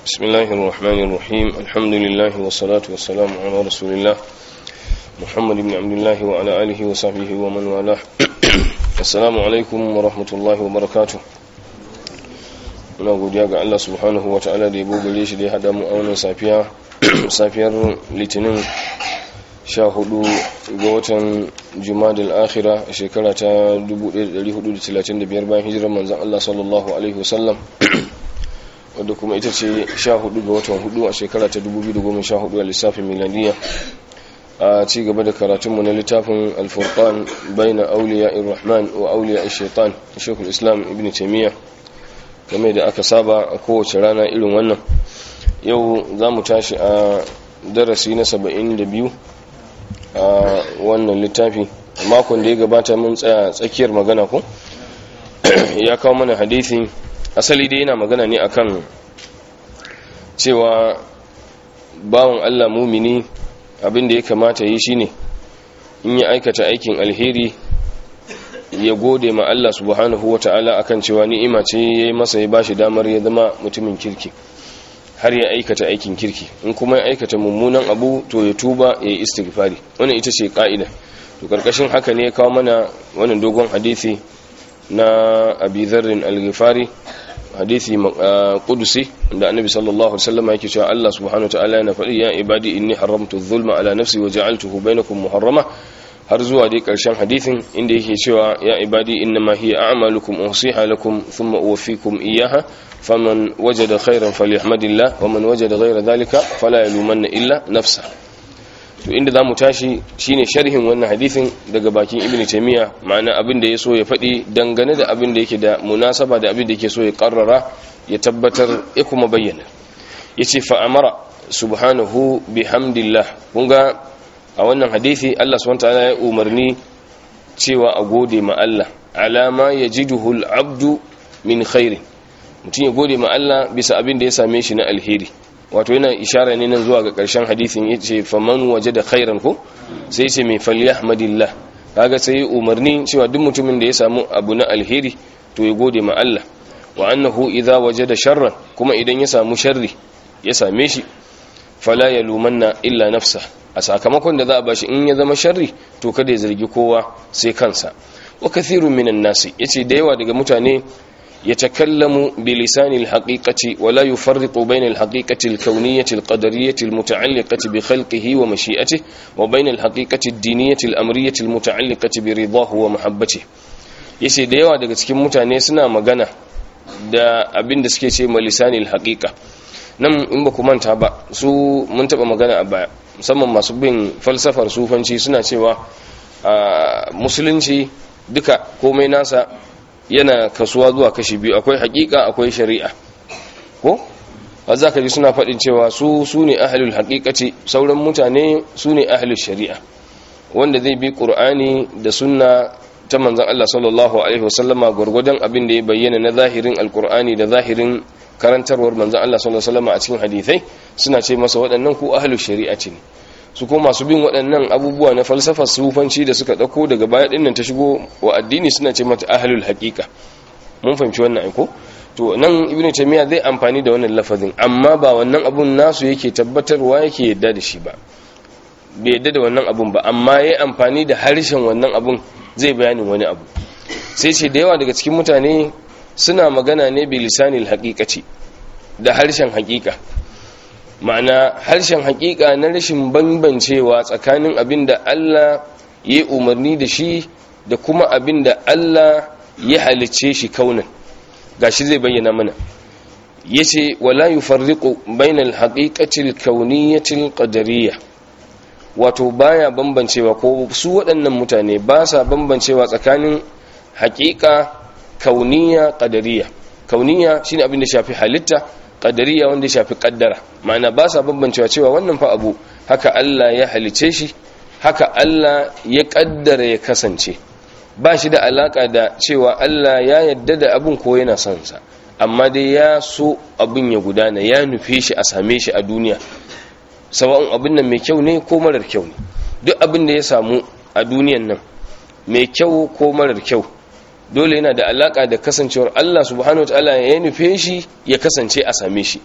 بسم الله الرحمن الرحيم الحمد لله والصلاة والسلام على رسول الله محمد بن عبد الله وعلى آله وصحبه ومن والاه السلام عليكم ورحمة الله وبركاته muna godiya ga Allah subhanahu wa ta'ala da ya bugare shi da ya haɗa mu a wannan safiya safiyar litinin 14 ga watan jumadal akhira a shekara ta 1435 bayan hijirar manzan Allah sallallahu alaihi wasallam wadda kuma ita ce 14 ga watan 4 a shekara ta 2014 a lissafin milaniya a ci gaba da karatunmu na littafin alfurqan baina auliya irrahman wa auliya shaitan shekul islam ibn taimiyya game da aka saba a kowace rana irin wannan yau za mu tashi a darasi na 72 a wannan littafi makon da ya gabata mun tsaya tsakiyar magana ko ya kawo mana hadithi asali dai yana magana ne akan cewa bawan Allah mumini abin da ya kamata yi shine in ya aikata aikin alheri ya gode ma Allah subhanahu wata'ala akan cewa ni'ima ce yayi masa ya bashi damar ya zama mutumin kirki har ya aikata aikin kirki in kuma ya aikata mummunan abu to ya tuba ya yi istighfari wannan ita ce ka'ida to karkashin haka ne ya kawo mana wannan dogon hadisi na Abi Dharr al-Ghifari hadisi qudusi da Annabi sallallahu alaihi wasallam yake cewa Allah subhanahu wataala yana faɗi ya ibadi inni haramtu adh-dhulma ala nafsi wa ja'altuhu bainakum muharrama har zuwa dai karshen hadisin inda yake cewa ya ibadi innama hiya a'malukum usiha lakum thumma uwaffikum iyyaha faman wajada khairan falyahmadillah wa man wajada ghayra dhalika fala yalumanna illa nafsa to inda zamu tashi shine sharhin wannan hadisin daga bakin ibnu taymiya ma'ana abin da yaso ya faɗi dangane da abin da yake da munasaba da abin da yake so ya karrara ya tabbatar ya kuma bayyana yace fa amara subhanahu bihamdillah kun ga a wannan hadisi Allah subhanahu wataala ya umarni cewa a gode ma Allah alama yajiduhu al-abdu min khairin mutum ya gode ma Allah bisa abin da ya same shi na alheri wato yana ishara ne nan zuwa ga ƙarshen hadisin yace faman wajada khairan ko sai yace mai falyahmadillah kaga sai umarni cewa duk mutumin da ya samu abu na alheri to ya gode ma Allah wa annahu idza wajada sharran kuma idan ya samu sharri ya same shi fala yalumanna illa nafsa a sakamakon da za a bashi in ya zama sharri to kada ya zargi kowa sai kansa wa kathirun minan nasi yace da yawa daga mutane يتكلم بلسان الحقيقة ولا يفرق بين الحقيقة الكونية القدرية المتعلقة بخلقه ومشيئته وبين الحقيقة الدينية الأمرية المتعلقة برضاه ومحبته yace da yawa daga cikin mutane suna magana da abin da suke ce lisanil haqiqa nan in ba ku manta ba su mun taba magana a baya musamman masu bin falsafar sufanci suna cewa musulunci duka komai nasa yana kasuwa zuwa kashi biyu akwai hakika akwai shari'a ko ba za ka ji suna faɗin cewa su su ne ahalul haƙiƙaci sauran mutane su ne ahalul shari'a wanda zai bi ƙur'ani da sunna ta manzan Allah sallallahu alaihi wasallama gwargwadon abin da ya bayyana na zahirin alƙur'ani da zahirin karantarwar manzan Allah sallallahu alaihi wasallama a cikin hadithai suna ce masa waɗannan ku ahalul shari'a ce ne su ko masu bin waɗannan abubuwa na falsafar sufanci da suka ɗauko daga baya ɗin nan ta shigo wa addini suna ce mata ahlul haƙiƙa mun fahimci wannan aiko to nan ibnu taymiya zai amfani da wannan lafazin amma ba wannan abun nasu yake tabbatarwa yake yadda da shi ba bai yadda da wannan abun ba amma yayi amfani da harshen wannan abun zai bayanin wani abu sai ce da yawa daga cikin mutane suna magana ne bi lisanil haqiqati da harshen haƙiƙa ma'ana harshen hakika na rashin bambancewa tsakanin abin da Allah ya umarni da shi da kuma abin da Allah ya halicce shi kaunan gashi zai bayyana mana yace wala yufarriqu bainal haqiqatil kauniyyatil qadariyya wato baya bambancewa ko su waɗannan mutane ba sa bambancewa tsakanin haƙiƙa kauniyya qadariyya kauniyya shine abin da shafi halitta qadariya wanda ya shafi kaddara ma'ana ba sa bambancewa cewa wannan fa abu haka Allah ya halice shi haka Allah ya kaddara ya kasance ba shi da alaka da cewa Allah ya yadda da abun ko yana son sa amma dai ya so abun ya gudana ya nufe shi a same shi a duniya sawa'un abin nan mai kyau ne ko marar kyau ne duk abin da ya samu a duniyan nan mai kyau ko marar kyau dole yana da alaka da kasancewar Allah subhanahu wataala ya nufe shi ya kasance a same shi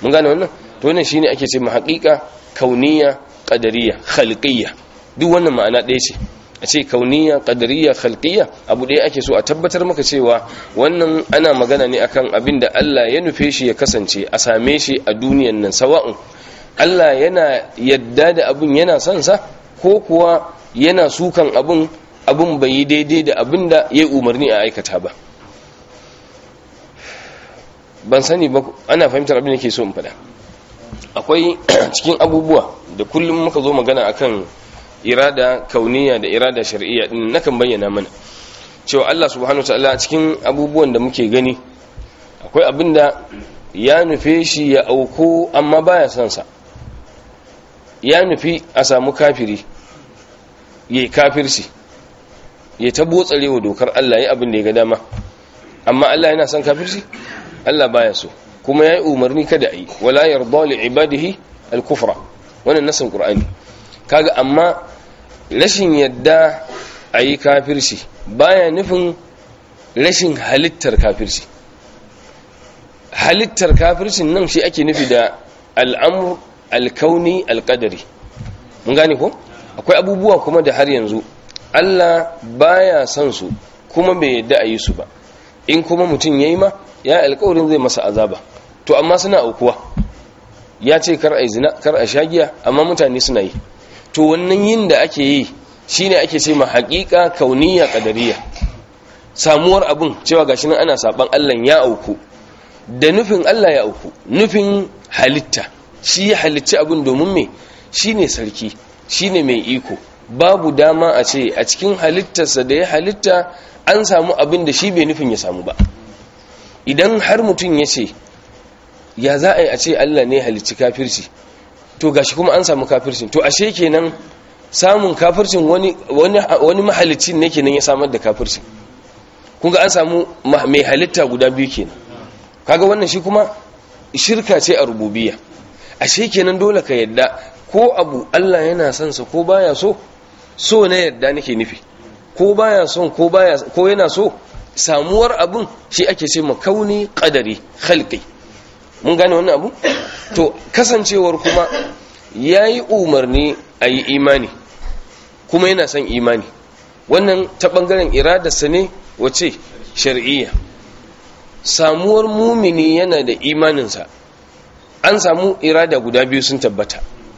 mun gane wannan to wannan shine ake ce haqiqa kauniya qadariyya khalqiyya duk wannan ma'ana ɗaya ce a ce kauniya qadariyya khalqiyya abu ɗaya ake so a tabbatar maka cewa wannan ana magana ne akan abin da Allah ya nufe shi ya kasance a same shi a duniyan nan sawa'un Allah yana yadda da abin yana son sa ko kuwa yana sukan abin abin bai yi daidai da abin da ya umarni a aikata ba ban sani ba ana fahimtar abin da ke so in faɗa akwai cikin abubuwa da kullum muka zo magana akan irada kauniya da irada shar'iyya din nakan bayyana mana cewa Allah subhanahu wataala cikin abubuwan da muke gani akwai abin da ya nufe shi ya auko amma baya son sa ya nufi a samu kafiri yayi kafirci ya ta botsarewa dokar Allah ya abin da ya ga dama amma Allah yana son kafirci Allah baya so kuma yayi umarni kada a yi wala yarda li ibadihi al-kufra wannan nasin qur'ani kaga amma rashin yadda a yi kafirci baya nufin rashin halittar kafirci halittar kafircin nan shi ake nufi da al'amur alkauni alkadari mun gane ko akwai abubuwa kuma da har yanzu Allah baya son su kuma bai yadda a yi su ba in kuma mutum ya yi ma ya alkawarin zai masa azaba to amma suna aukuwa ya ce kar a zina kar a shagiya amma mutane suna yi to wannan yin da ake yi shine ake ce ma haƙiƙa kauniya ƙadariya samuwar abun cewa gashi nan ana saban Allah ya auku da nufin Allah ya auku nufin halitta shi ya halicci abun domin me shine sarki shine mai iko babu dama a ce a cikin halittarsa da ya halitta an samu abin da shi bai nufin ya samu ba idan har mutum ya ce ya za a yi a ce Allah ne halicci kafirci to gashi kuma an samu kafircin to ashe kenan samun kafircin wani wani wani mahalicin ne kenan ya samar da kafircin kun ga an samu mai halitta guda biyu kenan kaga wannan shi kuma shirka ce a rububiyya ashe kenan dole ka yadda ko abu Allah yana son sa ko baya so so na yadda nake nufi ko baya son ko baya ko yana so samuwar abun shi ake ce makauni qadari khalqi mun gane wannan abu to kasancewar kuma yayi umarni ayi imani kuma yana son imani wannan ta bangaren iradarsa ne wace shar'iyya samuwar mumini yana da imaninsa an samu irada guda biyu sun tabbata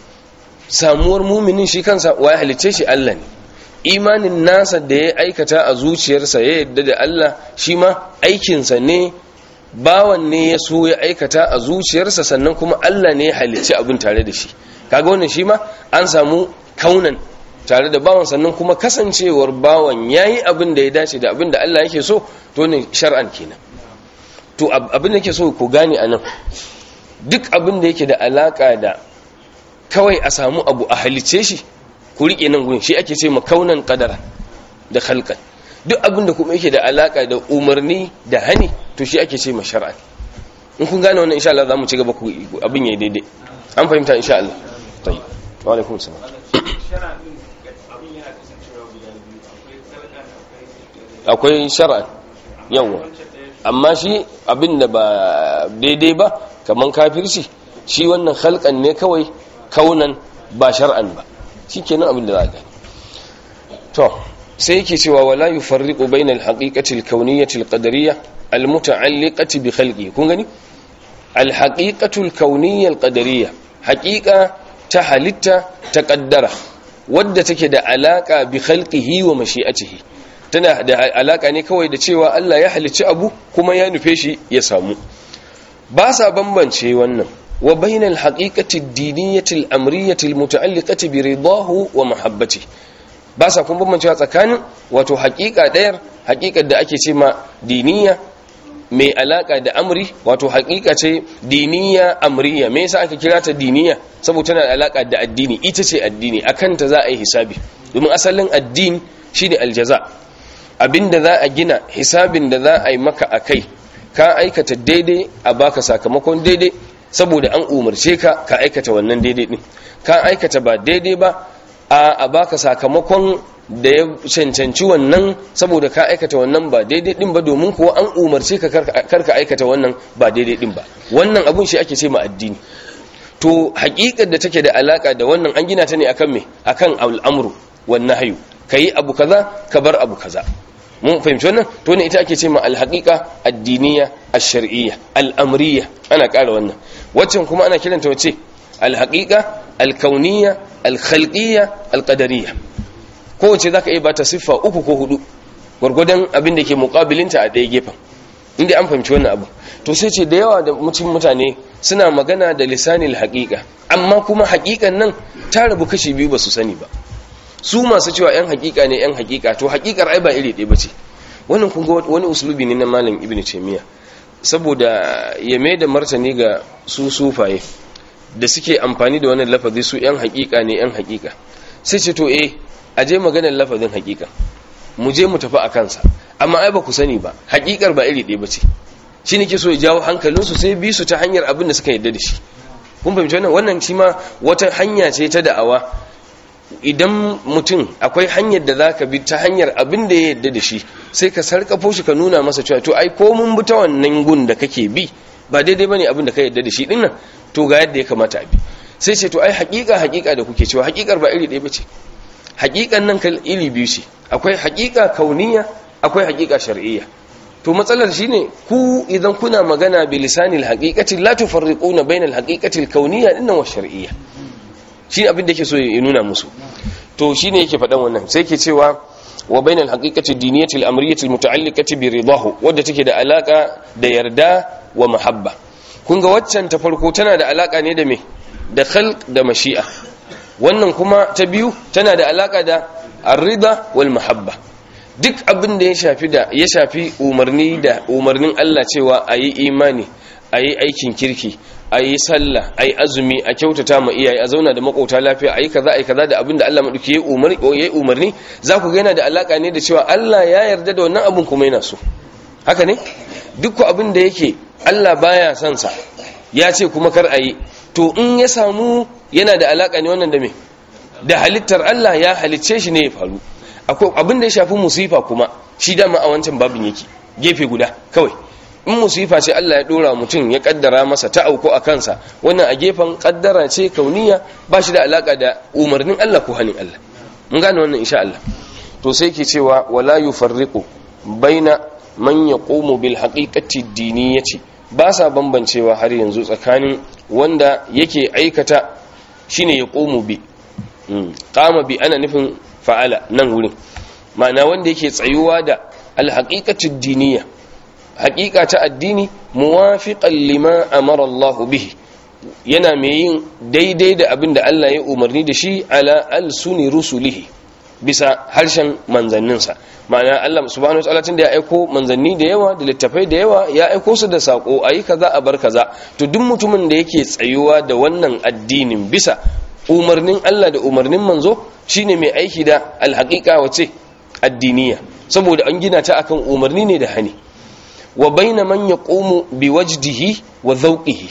samuwar muminin shi kansa wa ya halicce shi Allah ne imanin nasa da ya aikata a zuciyarsa ya yadda da Allah shi ma aikinsa ne bawan ne ya so ya aikata a zuciyarsa sannan kuma Allah ne ya halicci abin tare da shi kaga wannan shi ma an samu kaunan tare da bawan sannan kuma kasancewar bawan yayi abin da ya dace da abin da Allah yake so to ne shar'an kenan to abin da yake so ku gane anan duk abin da yake da alaka da kawai a samu abu a halice shi ku rike nan gurin shi ake ce makaunan qadara da khalqan duk abin da kuma yake da alaka da umarni da hani to shi ake ce ma shar'an in kun gane wannan insha Allah zamu ci gaba ku abin yayi daidai an fahimta insha Allah tayyib wa alaikum salam akwai shar'an yawa amma shi abin da ba daidai ba kaman kafirci shi wannan khalqan ne kawai kaunan ba shar'an ba shikenan abin da za ka to sai yake cewa wala yufarriqu bainal haqiqati al-kawniyyati al-qadariyyah al-muta'alliqati bi khalqi kun gani al-haqiqatu al-kawniyya al-qadariyya haqiqa ta halitta ta qaddara wadda take da alaka bi khalqihi wa mashi'atihi tana da alaka ne kawai da cewa Allah ya halicci abu kuma ya nufe shi ya samu ba sa bambance wannan wa bainal haqiqati ad-diniyyati al-amriyyati al-muta'alliqati bi ridahu wa mahabbatihi ba sa kun bambancewa tsakanin wato haƙiƙa ɗayar haƙiƙar da ake ce ma diniya mai alaƙa da amri wato haƙiƙa ce diniya amriya me yasa aka kira ta diniya saboda tana da alaƙa da addini ita ce addini akan ta za a yi hisabi domin asalin addini shine aljaza abinda za a gina hisabin da za a yi maka akai ka aikata daidai a baka sakamakon daidai saboda an umarce ka ka aikata wannan daidai din ka aikata ba daidai ba a baka sakamakon da ya cancanci wannan saboda ka aikata wannan ba daidai din ba domin kuwa an umarce ka karka aikata wannan ba daidai din ba wannan abun shi ake ce ma addini to haƙiƙar da take da alaka da wannan an gina ta ne akan me akan al'amru wan nahyu kai abu kaza ka bar abu kaza mun fahimci wannan to ne ita ake ce ma al-haqiqa ad-diniyya ash-shar'iyya al-amriyya ana ƙara wannan waccan kuma ana kiranta wace al-haqiqa al-kauniyya al-khalqiyya al-qadariyya kowace zaka iya bata siffa uku ko hudu gwargwadon abin da ke muqabilinta a ɗaya gefen inda an fahimci wannan abu to sai ce da yawa da mutum mutane suna magana da lisanil haqiqa amma kuma haqiqan nan ta rabu kashi biyu ba su sani ba su masu cewa yan haqiqa ne yan haqiqa to haqiqar ai ba iri ɗaya bace wannan kun ga wani uslubi ne na malam ibnu taymiya saboda ya mai da martani ga su sufaye da suke amfani da wannan lafazi su yan haqiqa ne yan haqiqa sai ce to eh aje maganar lafazin haqiqa mu je mu tafi a kansa amma ai ba ku sani ba haqiqar ba iri ɗaya bace shi ne ke so ya jawo hankalinsu sai bi su ta hanyar abin da suka yadda da shi kun fahimci wannan wannan shi ma wata hanya ce ta da'awa idan mutum akwai hanyar da zaka bi ta hanyar abin da ya yadda da shi sai ka sarkafo shi ka nuna masa cewa to ai ko mun bi ta wannan gun da kake bi ba daidai bane abin da ka yadda da shi dinnan to ga yadda ya kamata a bi sai ce to ai haƙiƙa haƙiƙa da kuke cewa haƙiƙar ba iri ɗaya bace haƙiƙan nan kal iri biyu ce akwai haƙiƙa kauniya akwai haƙiƙa shar'iyya to matsalar shine ku idan kuna magana bi lisanil haqiqati la tufarriquna bainal haqiqati al-kawniyya dinnan wa shar'iyya shi abin da yake so ya nuna musu to shine yake faɗan wannan sai yake cewa wa bainal haqiqati diniyati al-amriyyati al-muta'alliqati bi ridahu wadda take da alaka da yarda wa mahabba kun ga waccan ta farko tana da alaka ne da me da khalq da mashi'a wannan kuma ta biyu tana da alaka da ar-rida wal mahabba duk abin da ya shafi da ya shafi umarni da umarnin Allah cewa a yi imani a yi aikin kirki a yi sallah a yi azumi a kyautata ma iyaye a zauna da makauta lafiya a yi kaza a yi kaza da abin da Allah maɗauki ya yi umarni za ku yana da alaƙa ne da cewa Allah ya yarda da wannan abin kuma yana so haka ne duk abin da yake Allah baya son sa ya ce kuma kar a yi to in ya samu yana da alaƙa ne wannan da me da halittar Allah ya halicce shi ne ya faru akwai abin da ya shafi musifa kuma shi dama a wancan babin yake gefe guda kawai in musifa ce Allah ya dora mutum ya kaddara masa ta auko a kansa wannan a gefen kaddara ce kauniya ba shi da alaka da umarnin Allah ko hanin Allah mun gane wannan insha Allah to sai ke cewa wala yufarriqu baina man yaqumu bil haqiqati diniyati ba sa bambancewa har yanzu tsakanin wanda yake aikata shine yaqumu bi qama bi ana nufin fa'ala nan wurin ma'ana wanda yake tsayuwa da alhaqiqatud diniya haqiqa ta addini muwafiqan lima amara Allah bihi yana mai yin daidai da abin da Allah ya umarni da shi ala alsuni rusulihi bisa harshen manzanninsa ma'ana Allah subhanahu wa ta'ala tun da ya aiko manzanni da yawa da littafai da yawa ya aiko su da sako ayi kaza a bar kaza to duk mutumin da yake tsayuwa da wannan addinin bisa umarnin Allah da umarnin manzo shine mai aiki da alhaqiqa wace addiniya saboda an gina ta akan umarni ne da hani wa baina man yaqumu biwajdihi wa dhawqihi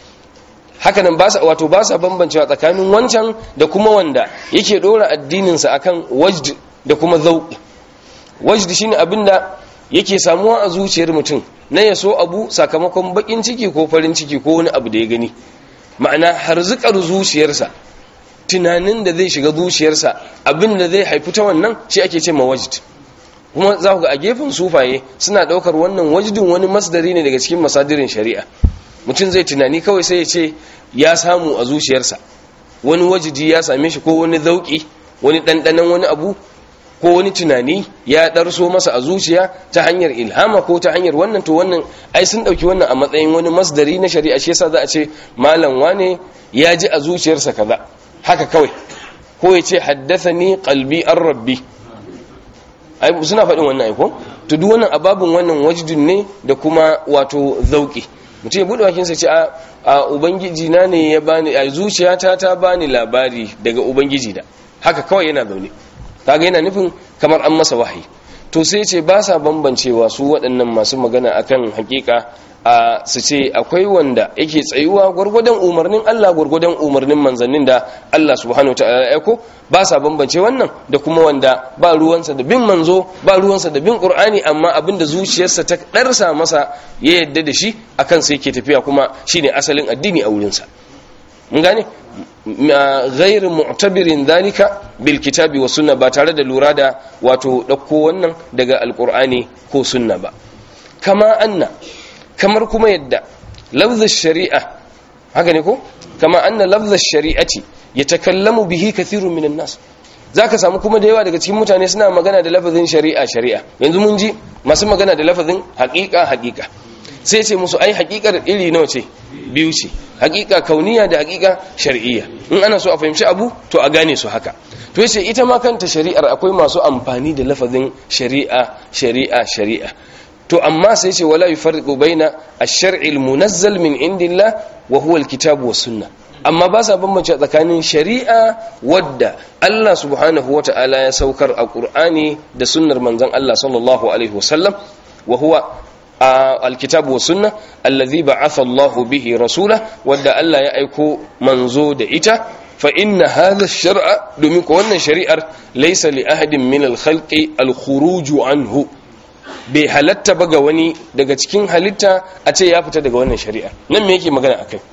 hakanan ba sa wato ba sa bambancewa tsakanin wancan da kuma wanda yake dora addinin sa akan wajd da kuma dhawq wajd shine abinda yake samuwa a zuciyar mutum na yaso abu sakamakon bakin ciki ko farin ciki ko wani abu da ya gani ma'ana harzikar zuciyarsa tunanin da zai shiga zuciyarsa abin da zai haifi ta wannan shi ake ce ma wajid kuma za ku ga a gefen sufaye suna daukar wannan wajidin wani masdari ne daga cikin masadirin shari'a mutum zai tunani kawai sai ya ce ya samu a zuciyarsa wani wajidi ya same shi ko wani zauki wani ɗanɗanon wani abu ko wani tunani ya ɗarso masa a zuciya ta hanyar ilhama ko ta hanyar wannan to wannan ai sun ɗauki wannan a matsayin wani masdari na shari'a shi yasa za a ce malam wane ya ji a zuciyarsa kaza haka kawai ko ya ce haddasani qalbi an rabbi ai suna faɗin wannan aiko to duk wannan ababun wannan wajdun ne da kuma wato zauki mutum ya bude bakin sa ce a ubangiji na ne ya bani a zuciyata ta bani labari daga ubangiji da haka kawai yana zaune kaga yana nufin kamar an masa wahayi to sai ce ba sa bambancewa su waɗannan masu magana akan hakika a su ce akwai wanda yake tsayuwa gwargwadon umarnin Allah gwargwadon umarnin manzannin da Allah subhanahu wataala ya aiko ba sa bambance wannan da kuma wanda ba ruwansa da bin manzo ba ruwansa da bin qur'ani amma abinda zuciyarsa ta darsa masa ya yadda da shi akan sai yake tafiya kuma shine asalin addini a wurinsa mun gane ghairu mu'tabirin dhalika bil kitabi wa sunna ba tare da lura da wato dauko wannan daga alqur'ani ko sunna ba kama anna kamar kuma yadda lafzar shari'a haka ne ko kama anna lafzar shari'ati yatakallamu bihi kathirun minan nas zaka samu kuma da yawa daga cikin mutane suna magana da lafazin shari'a shari'a yanzu mun ji masu magana da lafazin haqiqa haqiqa sai ce musu ai haqiqar iri nawa ce biyu ce haqiqa kauniya da haqiqa shar'iyya in ana so a fahimci abu to a gane su haka to yace ita ma kanta shari'ar akwai masu amfani da lafazin shari'a shari'a shari'a to amma sai ce wala yufarriqu baina ash-shar'i al-munazzal min indillah wa huwa al-kitab was sunnah amma ba sa bambance tsakanin shari'a wadda Allah subhanahu wata'ala ya saukar a Qur'ani da sunnar manzon Allah sallallahu alaihi wasallam wa huwa al-kitab was sunnah alladhi ba'atha Allah bihi rasula wadda Allah ya aiko manzo da ita fa inna hadha ash-shar'a domin ko wannan shari'ar laysa li ahadin min al-khalqi al-khuruj anhu bai halatta ba ga wani daga cikin halitta a ce ya fita daga wannan shari'a nan me yake magana akai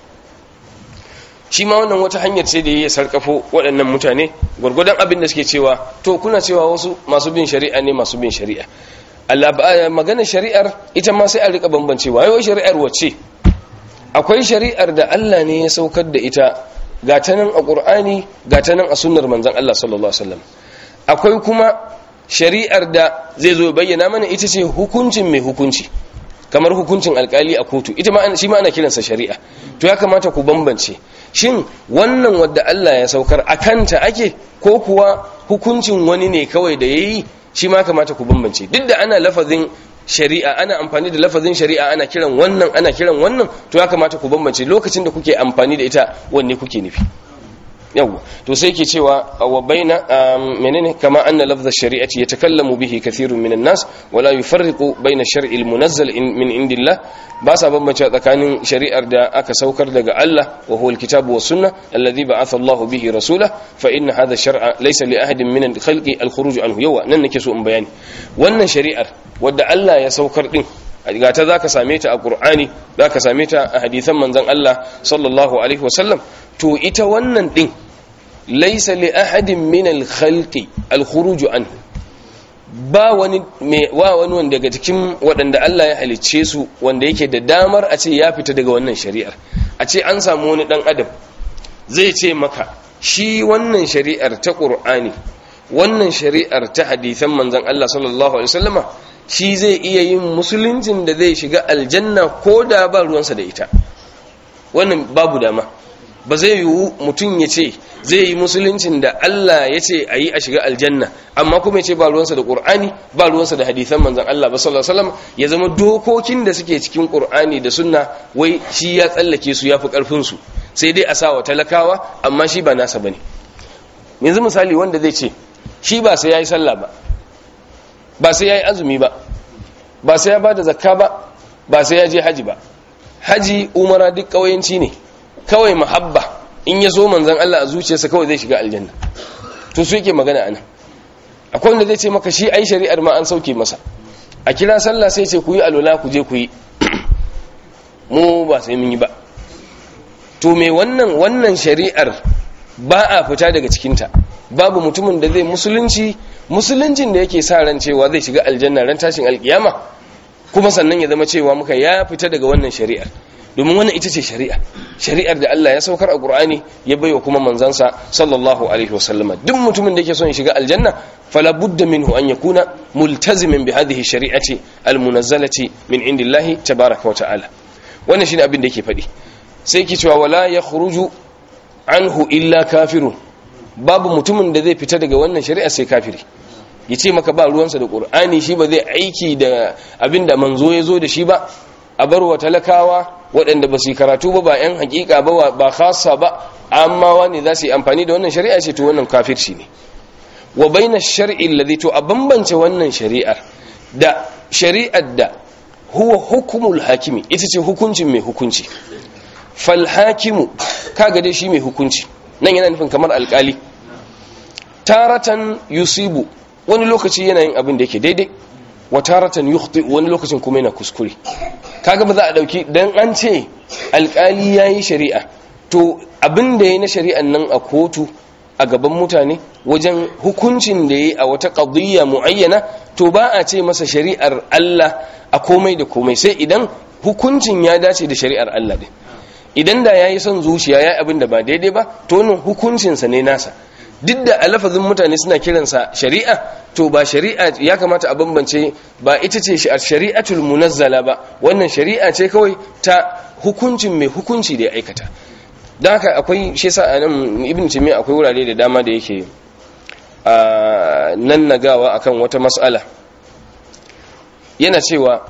shi ma wannan wata hanyar sai da ya sarkafo waɗannan mutane gwargwadon abin da suke cewa to kuna cewa wasu masu bin shari'a ne masu bin shari'a Allah maganar shari'ar ita ma sai a rika bambancewa yau shari'ar wacce akwai shari'ar da Allah ne ya saukar da ita ga ta nan a Qur'ani ga ta nan a sunnar manzon Allah sallallahu alaihi wasallam akwai kuma shari'ar da zai zo bayyana mana ita ce hukuncin mai hukunci kamar hukuncin alkali a kotu ita ma shi ma ana kiransa shari'a to ya kamata ku bambance shin wannan wadda Allah ya saukar a kanta ake ko kuwa hukuncin wani ne kawai da yayi shi ma kamata ku bambance duk da ana lafazin shari'a ana amfani da lafazin shari'a ana kiran wannan ana kiran wannan to ya kamata ku bambance lokacin da kuke amfani da ita wanne kuke nufi yawwa to sai ke cewa wa baina menene kama anna lafza shari'ati yatakallamu bihi kathirun minan nas wala yufarriqu baina shar'i almunazzal min indillah ba sa bambance tsakanin shari'ar da aka saukar daga Allah wa huwa alkitabu was sunnah alladhi ba'atha Allahu bihi rasula fa inna hadha shar'a laysa li ahadin min al-khalqi al-khuruj anhu yawa nan nake so in bayani wannan shari'ar wadda Allah ya saukar din ga ta zaka same ta a Qur'ani zaka same ta a hadisan manzon Allah sallallahu alaihi wasallam to ita wannan din laisa li ahadin min al-khalqi al-khuruj anhu ba wani me wa wani wanda daga cikin waɗanda Allah ya halicce su wanda yake da damar a ce ya fita daga wannan shari'ar a ce an samu wani dan adam zai ce maka shi wannan shari'ar ta Qur'ani wannan shari'ar ta hadisan manzon Allah sallallahu alaihi wasallama shi zai iya yin musuluncin da zai shiga aljanna ko da ba ruwansa da ita wannan babu dama ba zai yiwu mutum ya ce zai yi musuluncin da Allah ya ce a yi a shiga aljanna amma kuma ya ce ba ruwansa da ƙur'ani ba ruwansa da hadithan manzan Allah ba sallallahu alaihi wasallam ya zama dokokin da suke cikin ƙur'ani da sunna wai shi ya tsallake su ya fi ƙarfin su sai dai a sa wa talakawa amma shi ba nasa bane yanzu misali wanda zai ce shi ba sai yayi sallah ba ba sai yayi azumi ba ba sai ya bada zakka ba ba sai ya je haji ba haji umara duk ƙauyenci ne kawai mahabba in ya so manzan Allah a zuciyarsa kawai zai shiga aljanna to su yake magana anan akwai wanda zai ce maka shi ai shari'ar ma an sauke masa a kira sallah sai ce ku yi alola ku je ku yi mu ba sai mun yi ba to me wannan wannan shari'ar ba a fita daga cikinta babu mutumin da zai musulunci musuluncin da yake sa ran cewa zai shiga aljanna ran tashin alkiyama kuma sannan ya zama cewa muka ya fita daga wannan shari'ar domin wannan ita ce shari'a shari'ar da Allah ya saukar a Qur'ani ya baiwa kuma manzansa sallallahu alaihi wasallama duk mutumin da yake son ya shiga aljanna fala budda minhu an yakuna multazimin bi hadhihi shari'ati almunazzalati min indillahi tabaaraka wa ta'ala wannan shine abin da yake faɗi sai yake cewa wala yakhruju anhu illa kafirun babu mutumin da zai fita daga wannan shari'a sai kafiri yace maka ba ruwansa da Qur'ani shi ba zai aiki da abin da manzo ya zo da shi ba a bar wa talakawa waɗanda ba su yi karatu ba ba 'yan hakika ba ba khasa ba amma wani za su yi amfani da wannan shari'a ce to wannan kafirci ne wa baina shar'i alladhi to a bambance wannan shari'ar da shari'ar da huwa hukumul hakimi ita ce hukuncin mai hukunci fal hakimu kaga dai shi mai hukunci nan yana nufin kamar alkali taratan yusibu wani lokaci yana yin abin da yake daidai wa taratan yukhti wani lokacin kuma yana kuskure kaga ba za a dauki dan an ce alkali yayi shari'a to abin da yayi na shari'an nan a kotu a gaban mutane wajen hukuncin da yayi a wata qadiyya muayyana to ba a ce masa shari'ar Allah a komai da komai sai idan hukuncin ya dace da shari'ar Allah din idan da yayi son zuciya yayi abin da ba daidai ba to wannan hukuncin sa ne nasa duk da alafazin mutane suna kiransa shari'a to ba shari'a ya kamata a bambance ba ita ce shari'atul munazzala ba wannan shari'a ce kawai ta hukuncin mai hukunci da ya aikata don haka akwai shi sa a nan ibn timiya akwai wurare da dama da yake a nan nagawa akan wata mas'ala yana cewa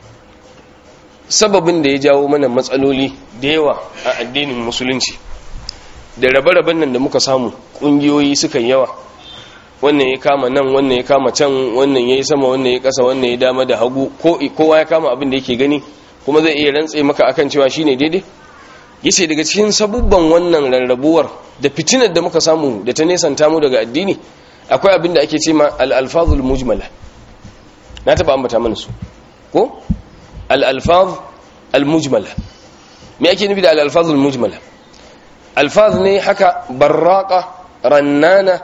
sababin da ya jawo mana matsaloli da yawa a addinin musulunci da rabe-raben nan da muka samu ƙungiyoyi suka yawa wannan ya kama nan wannan ya kama can wannan ya yi sama wannan ya kasa wannan ya dama da hagu kowa ya kama abin da yake gani kuma zai iya rantse maka akan cewa shine daidai yace daga cikin sabubban wannan rarrabuwar da fitinar da muka samu da ta nesanta mu daga addini akwai abin da ake ce ma al-alfazul mujmala na taba ambata mana su ko al-alfaz al-mujmala me ake nufi da al-alfazul mujmala alfaz ne haka barraka rannana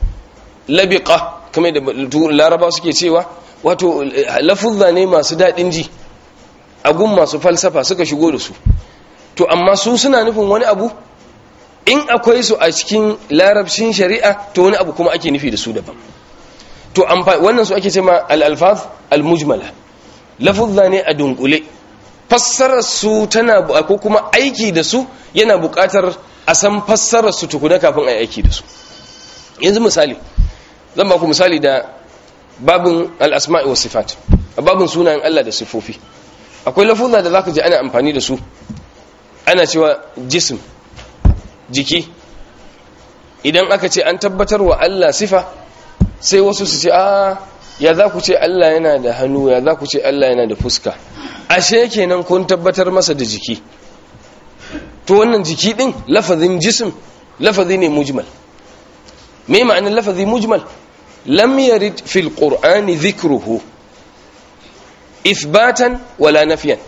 labiqa kamar da laraba suke cewa wato lafuzza ne masu daɗin ji agun masu falsafa suka shigo da su to amma su suna nufin wani abu in akwai su a cikin larabcin shari'a to wani abu kuma ake nufi da su daban to wannan su ake ce ma al-alfaz al-mujmala lafuzza ne a dunkule fassarar su tana ko kuma aiki da su yana buƙatar a san fassarar su tukuna kafin a yi aiki da su yanzu misali zan ba ku misali da babin al'asma'i wa sifat a babin sunayen Allah da sifofi akwai lafuzza da zaka ji ana amfani da su ana cewa jism jiki idan aka ce an tabbatar wa Allah sifa sai wasu su ce a ya za ku ce Allah yana da hannu ya za ku ce Allah yana da fuska ashe kenan kun tabbatar masa da jiki to wannan jiki din lafazin jism lafazi ne mujmal me ma'anar lafazi mujmal lam yarid fil qur'ani dhikruhu ithbatan wala nafyan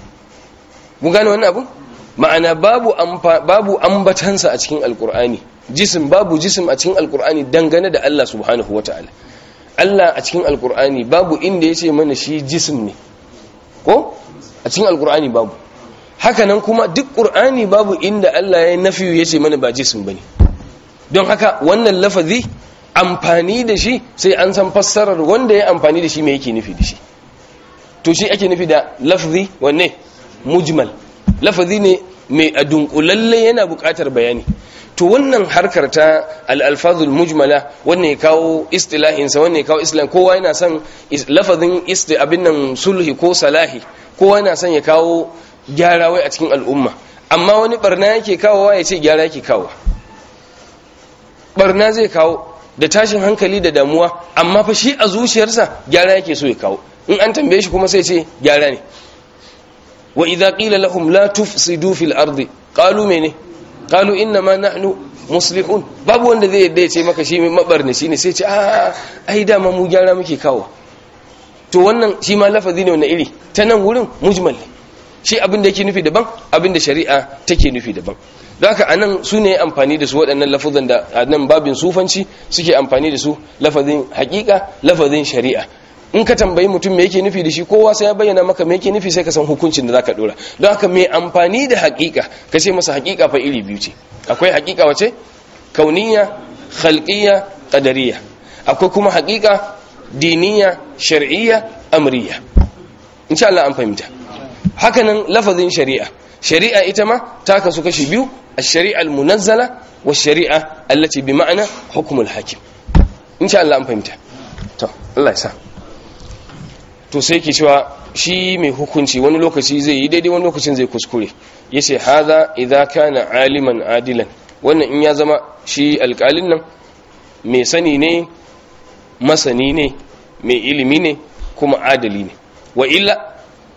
mun gane wannan abu ma'ana babu babu ambatansa a cikin alqur'ani jism babu jism a cikin alqur'ani dangane da Allah subhanahu wataala Allah a cikin alqur'ani babu inda yace mana shi jism ne ko a cikin alqur'ani babu haka nan kuma duk qur'ani babu inda Allah ya nafiyu yace mana ba jism bane don haka wannan lafazi amfani da shi sai an san fassarar wanda ya amfani da shi me yake nufi da shi to shi ake nufi da lafzi wanne mujmal lafazi ne mai adunkulalle yana buƙatar bayani to wannan harkar ta al-alfazul mujmala wannan ya kawo istilahin sa wannan ya kawo islam kowa yana son lafazin isti abin nan sulhi ko salahi kowa yana son ya kawo gyara wai a cikin al'umma amma wani barna yake kawowa ya ce gyara yake kawo barna zai kawo da tashin hankali da damuwa amma fa shi a zuciyarsa gyara yake so ya kawo in an tambaye shi kuma sai ce gyara ne wa idza qila lahum la tufsidu fil ardi qalu mene qalu inna ma nahnu muslihun babu wanda zai yadda ya ce maka shi mai mabarni shine sai ce a ai dama mu gyara muke kawo to wannan shi ma lafazi ne wannan iri ta nan wurin mujmal ne shi abin da yake nufi daban abin da shari'a take nufi daban don haka anan su ne amfani da su waɗannan lafazan da a nan babin sufanci suke amfani da su lafazin hakika lafazin shari'a in ka tambayi mutum me yake nufi da shi kowa sai ya bayyana maka me yake nufi sai ka san hukuncin da zaka dora don haka mai amfani da hakika ka ce masa hakika fa iri biyu ce akwai hakika wace kauniya khalqiyya qadariyya akwai kuma hakika diniya shar'iyya amriya insha Allah an fahimta hakanan lafazin shari'a shari'a ita ma ta kasu kashi biyu الشريعة المنزلة والشريعة التي بمعنى حكم الحاكم إن شاء الله أنفهمت تو الله يسا to sai ke cewa shi mai hukunci wani lokaci zai yi daidai wani lokacin zai kuskure yace hadha idza kana aliman adilan wannan in ya zama shi alƙalin nan mai sani ne masani ne mai ilimi ne kuma adali ne wa illa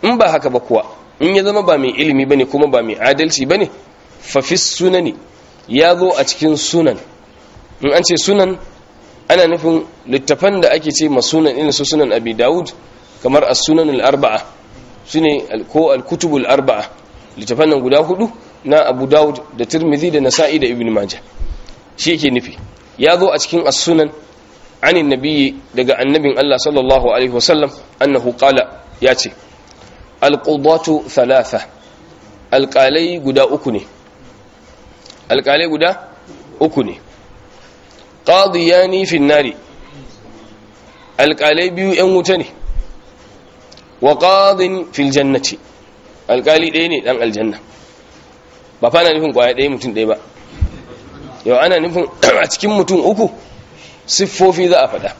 in ba haka ba kuwa in ya zama ba mai ilimi bane kuma ba mai adalci bane fa fi sunani ya zo a cikin sunan in an ce sunan ana nufin littafan da ake ce masunan irin su sunan abi daud kamar as-sunan al-arba'a shine ko al-kutub al-arba'a littafan nan guda hudu na abu daud da tirmidhi da nasa'i da ibn majah shi yake nufi ya zo a cikin as-sunan anin nabiyyi daga annabin Allah sallallahu alaihi wasallam annahu qala ya ce al-qudatu thalatha alqalai guda uku ne alqalai guda uku ne qadiyani fi nari alqalai biyu yan wuta ne wa qadin fil jannati alqali ɗaya ne dan aljanna ba fa na nufin kwaya ɗaya mutum ɗaya ba yau ana nufin a cikin mutum uku siffofi za a faɗa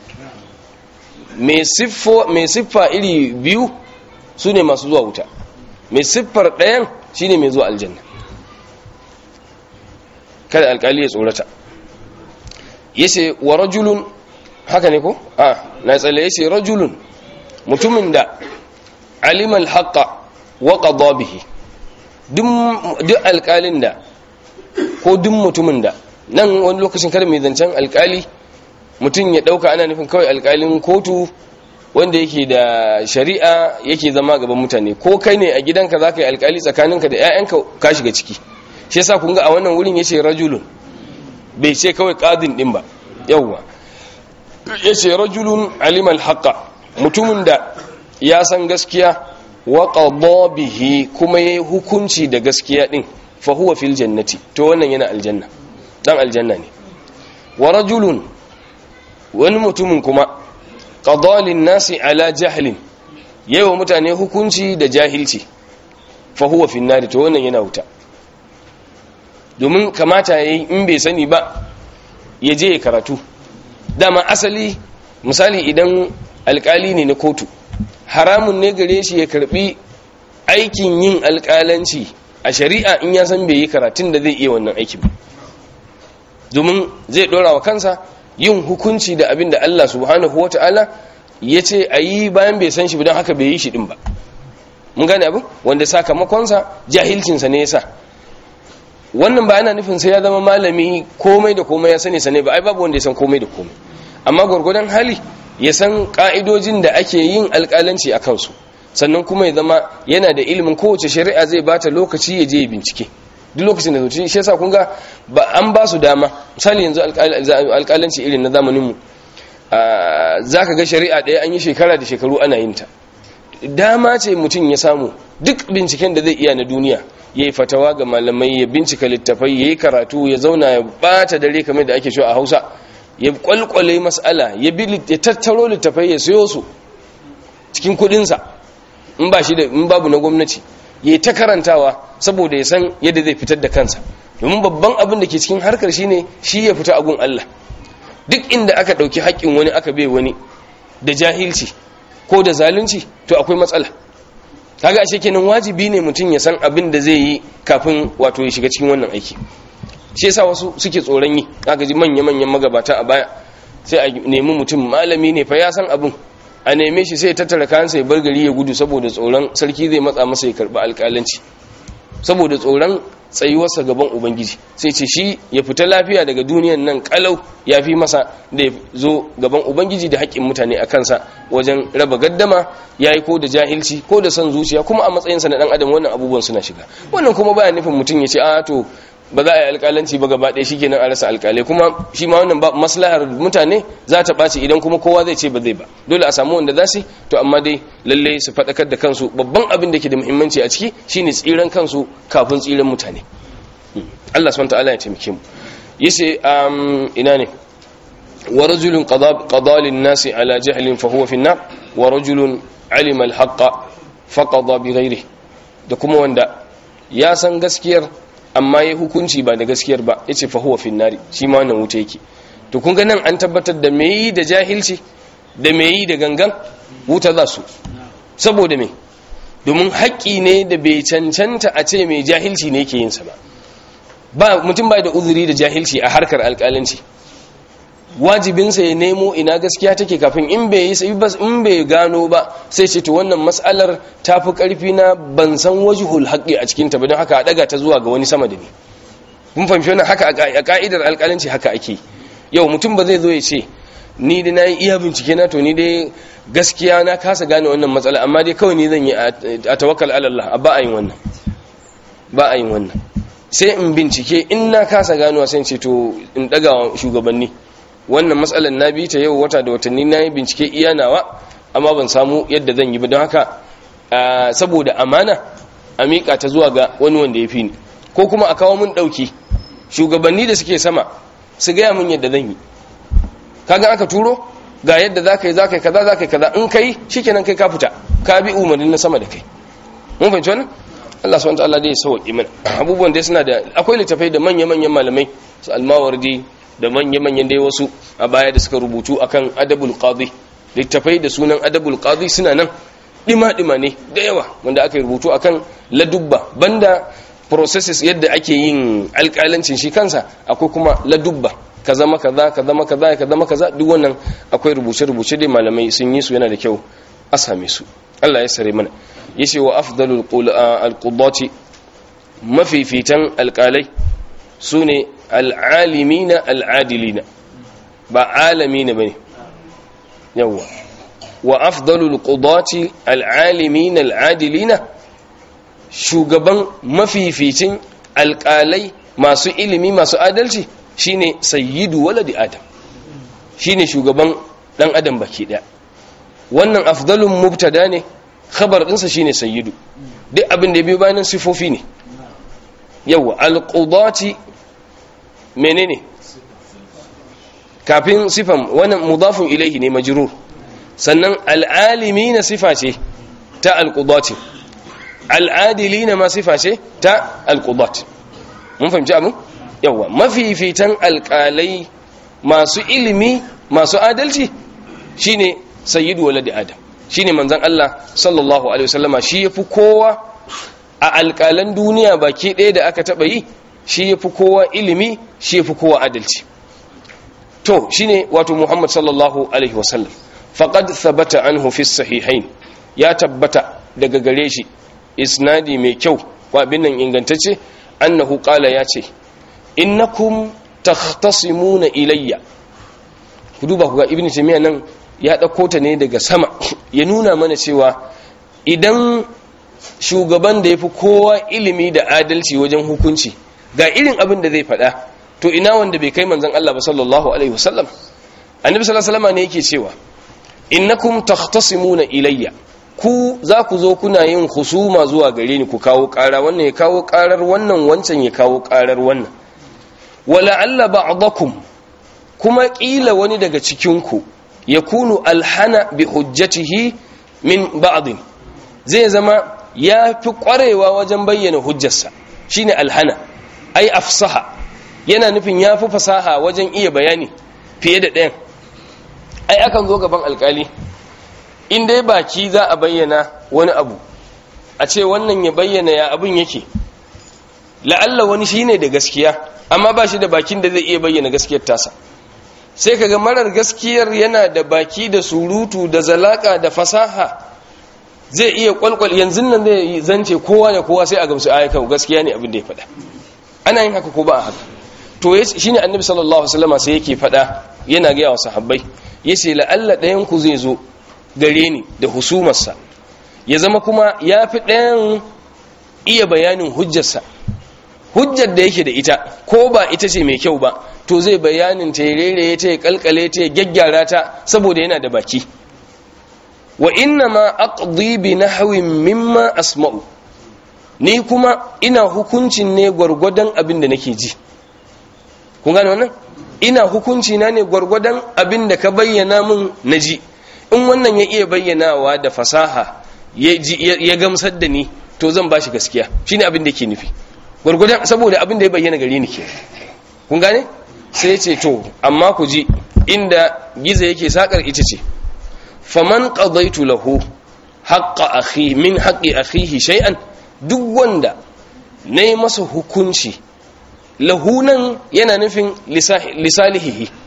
mai siffa iri biyu su ne masu zuwa wuta mai siffar ɗayan shi ne mai zuwa aljanna kada alkali ya tsorata ya ce wa rajulun haka ne ko? a na tsalle ya ce rajulun mutumin da alimal haƙa wa ƙadwa bihi duk alkalin da ko duk mutumin da nan wani lokacin kada mai zancen alkali mutum ya dauka ana nufin kawai alkalin kotu wanda yake da shari'a yake zama gaban mutane ko kai ne a gidanka za ka yi alkali tsakaninka da 'ya'yanka ka shiga ciki shi yasa kun ga a wannan wurin ya ce rajulun bai ce kawai kadin din ba yawwa ya ce rajulun alimal haqa mutumin da ya san gaskiya wa qadha bihi kuma yayi hukunci da gaskiya din fa huwa fil jannati to wannan yana aljanna dan aljanna ne wa rajulun wani mutumin kuma qadalin nasi ala jahlin yawa mutane hukunci da jahilci fa huwa fin nari to wannan yana wuta domin kamata yayi in bai sani ba ya je ya karatu dama asali misali idan alkali ne na kotu haramun ne gare shi ya karbi aikin yin alkalanci a shari'a in ya san bai yi karatun da zai iya wannan aikin ba domin zai dora wa kansa yin hukunci da abin da Allah subhanahu wa ta'ala ya ce a yi bayan bai san shi don haka bai yi shi din ba mun gane abin wanda sakamakonsa jahilcinsa ne yasa wannan ba ana nufin sai ya zama malami komai da komai ya sani sane ba ai babu wanda ya san komai da komai amma gwargwadon hali ya san ka'idojin da ake yin alƙalanci a kansu sannan kuma ya zama yana da ilimin kowace shari'a zai bata lokaci ya je ya bincike duk lokacin da zuci shi yasa kun ga ba an ba su dama misali yanzu alƙalanci irin na zamanin mu zaka ga shari'a ɗaya an yi shekara da shekaru ana yin ta dama ce mutum ya samu duk binciken da zai iya na duniya ya yi fatawa ga malamai ya bincika littafai ya yi karatu ya zauna ya bata dare kamar da ake cewa a hausa ya kwalkwale mas'ala ya tattaro littafai ya sayo su cikin kudinsa in ba shi da in babu na gwamnati ya ta karantawa saboda ya san yadda zai fitar da kansa domin babban abin da ke cikin harkar shine shi ya fita agun Allah duk inda aka dauki haƙƙin wani aka bai wani da jahilci ko da zalunci to akwai matsala kaga ashe kenan wajibi ne mutum ya san abin da zai yi kafin wato ya shiga cikin wannan aiki shi yasa wasu suke tsoron yi kaga ji manya manyan magabata a baya sai a nemi mutum malami ne fa ya san abin a neme shi sai ya tattara kayansa ya bar gari ya gudu saboda tsoron sarki zai matsa masa ya karbi alƙalanci saboda tsoron tsayuwarsa gaban ubangiji sai ce shi ya fita lafiya daga duniyan nan kalau ya fi masa da ya zo gaban ubangiji da haƙƙin mutane a kansa wajen raba gaddama ya yi ko da jahilci ko da son zuciya kuma a matsayinsa na ɗan adam wannan abubuwan suna shiga wannan kuma baya nufin mutum ya ce a to ba za a yi alƙalanci ba gaba ɗaya shikenan a rasa alƙalai kuma shi ma wannan maslahar mutane za ta ɓaci idan kuma kowa zai ce ba zai ba dole a samu wanda za su to amma dai lalle su faɗakar da kansu babban abin da ke da muhimmanci a ciki shine tsiran kansu kafin tsiran mutane Allah subhanahu ta'ala ya taimake mu yace ina ne wa rajulun qada lin nasi ala jahlin fa huwa fi an-nar wa rajulun alima al-haqqa fa qada bi ghairihi da kuma wanda ya san gaskiyar amma ya hukunci ba da gaskiyar ba yace fa huwa fin nari shi ma wannan wuta yake to kun ga nan an tabbatar da me yi da jahilci da me yi da gangan wuta za su saboda me domin haƙƙi ne da bai cancanta a ce mai jahilci ne yake yin sa ba ba mutum bai da uzuri da jahilci a harkar alƙalanci wajibinsa ya nemo ina gaskiya take kafin in bai yi sai bas in bai gano ba sai ce to wannan mas'alar ta fi karfi na ban san wajhul haqqi a cikin ta ba don haka a daga ta zuwa ga wani sama da ni mun fahimci wannan haka a ka'idar alƙalanci haka ake yau mutum ba zai zo ya ce ni dai na yi iya bincike na to ni dai gaskiya na kasa gane wannan matsala amma dai kawai ni zan yi a tawakkal ala Allah ba a yin wannan ba a yin wannan sai in bincike in na kasa ganowa sai ce to in daga shugabanni wannan matsalar na bi ta yau wata da watanni na yi bincike iya nawa amma ban samu yadda zan yi ba don haka saboda amana a miƙa ta zuwa ga wani wanda ya fi ni ko kuma a kawo mun ɗauki shugabanni da suke sama su gaya mun yadda zan yi kaga aka turo ga yadda za ka yi za ka yi kaza za ka yi kaza in kai shikenan kai ka fita ka bi umarnin na sama da kai mun fahimci wannan Allah subhanahu wataala dai ya sauki mana abubuwan dai suna da akwai littafai da manya-manyan malamai su almawardi da manya-manyan dai wasu a baya da suka rubutu akan adabul qadi littafai da sunan adabul qadi suna nan dima-dima ne da yawa wanda aka yi rubutu akan ladubba banda processes yadda ake yin alƙalancin shi kansa akwai kuma ladubba ka zama kaza ka zama kaza ka zama kaza duk wannan akwai rubuce-rubuce dai malamai sun yi su yana da kyau a same su Allah ya sare mana yace wa afdalul alqudati mafifitan alqalai sune al'alimina al'adilina ba alamina bane yawa wa afdalul qudati al'alimina al'adilina shugaban mafificin alqalai masu ilimi masu adalci shine sayyidu waladi adam shine shugaban dan adam baki daya wannan afdalun mubtada ne khabar dinsa shine sayyidu duk abin da biyo bayan sifofi ne yawa alqudati menene kafin sifan wannan mudafun ilaihi ne majrur sannan al'alimina sifa ce ta alqudati al'adilina ma sifa ce ta alqudat mun fahimci abin yawa mafifitan alƙalai masu ilimi masu adalci shine sayyidu waladi adam shine manzon Allah sallallahu alaihi wasallama shi yafi kowa a alƙalan duniya baki ɗaya da aka taba yi shi yafi kowa ilimi shi yafi kowa adalci to shine wato Muhammad sallallahu alaihi wasallam faqad thabata anhu fi sahihain ya tabbata daga gare shi isnadi mai kyau ko abin nan ingantacce annahu qala ya ce innakum takhtasimuna ilayya ku duba ku ga ibnu taymiya nan ya dauko ta ne daga sama ya nuna mana cewa idan shugaban da yafi kowa ilimi da adalci wajen hukunci ga irin abin da zai faɗa to ina wanda bai kai manzon Allah ba sallallahu alaihi wasallam annabi sallallahu alaihi wasallam ne yake cewa innakum takhtasimuna ilayya ku za ku zo kuna yin husuma zuwa gare ni ku kawo ƙara wannan ya kawo ƙarar wannan wancan ya kawo ƙarar wannan wala'alla ba'dakum kuma ƙila wani daga cikinku ya kunu alhana bi hujjatihi min ba'din zai zama ya fi ƙwarewa wajen bayyana hujjarsa shine alhana ai afsaha yana nufin ya fi fasaha wajen iya bayani fiye da ɗayan ai akan zo gaban alkali in dai baki za a bayyana wani abu a ce wannan ya bayyana ya abin yake la'alla wani shine da gaskiya amma ba shi da bakin da zai iya bayyana gaskiyar tasa sai kaga marar gaskiyar yana da baki da surutu da zalaka da fasaha zai iya kwalkwal yanzu nan zai zance kowa da kowa sai a gamsu ayyuka gaskiya ne abin da ya faɗa ana yin haka ko ba a haka to shine annabi sallallahu alaihi wasallam sai yake faɗa yana ga yawa sahabbai yace la'alla ɗayan ku zai zo gare ni da husumarsa ya zama kuma ya fi ɗayan iya bayanin hujjarsa hujjar da yake da ita ko ba ita ce mai kyau ba to zai bayanin ta ya rere ta ya kalkale ta ya gyaggyara ta saboda yana da baki wa inna ma aqdi bi nahwin mimma asma'u ni kuma ina hukuncin ne gwargwadon abin da nake ji kun gane wannan ina hukunci na ne gwargwadon abin da ka bayyana min na ji in wannan ya iya bayyanawa da fasaha ya gamsar da ni to zan bashi gaskiya shine abin da ke nufi gwargwadon saboda abin da ya bayyana gare ni ke kun gane sai ce to amma ku ji inda giza yake sakar ita ce faman qadaitu lahu haqqa akhi min haqqi akhihi shay'an duk wanda nayi masa hukunci lahu nan yana nufin lisalihihi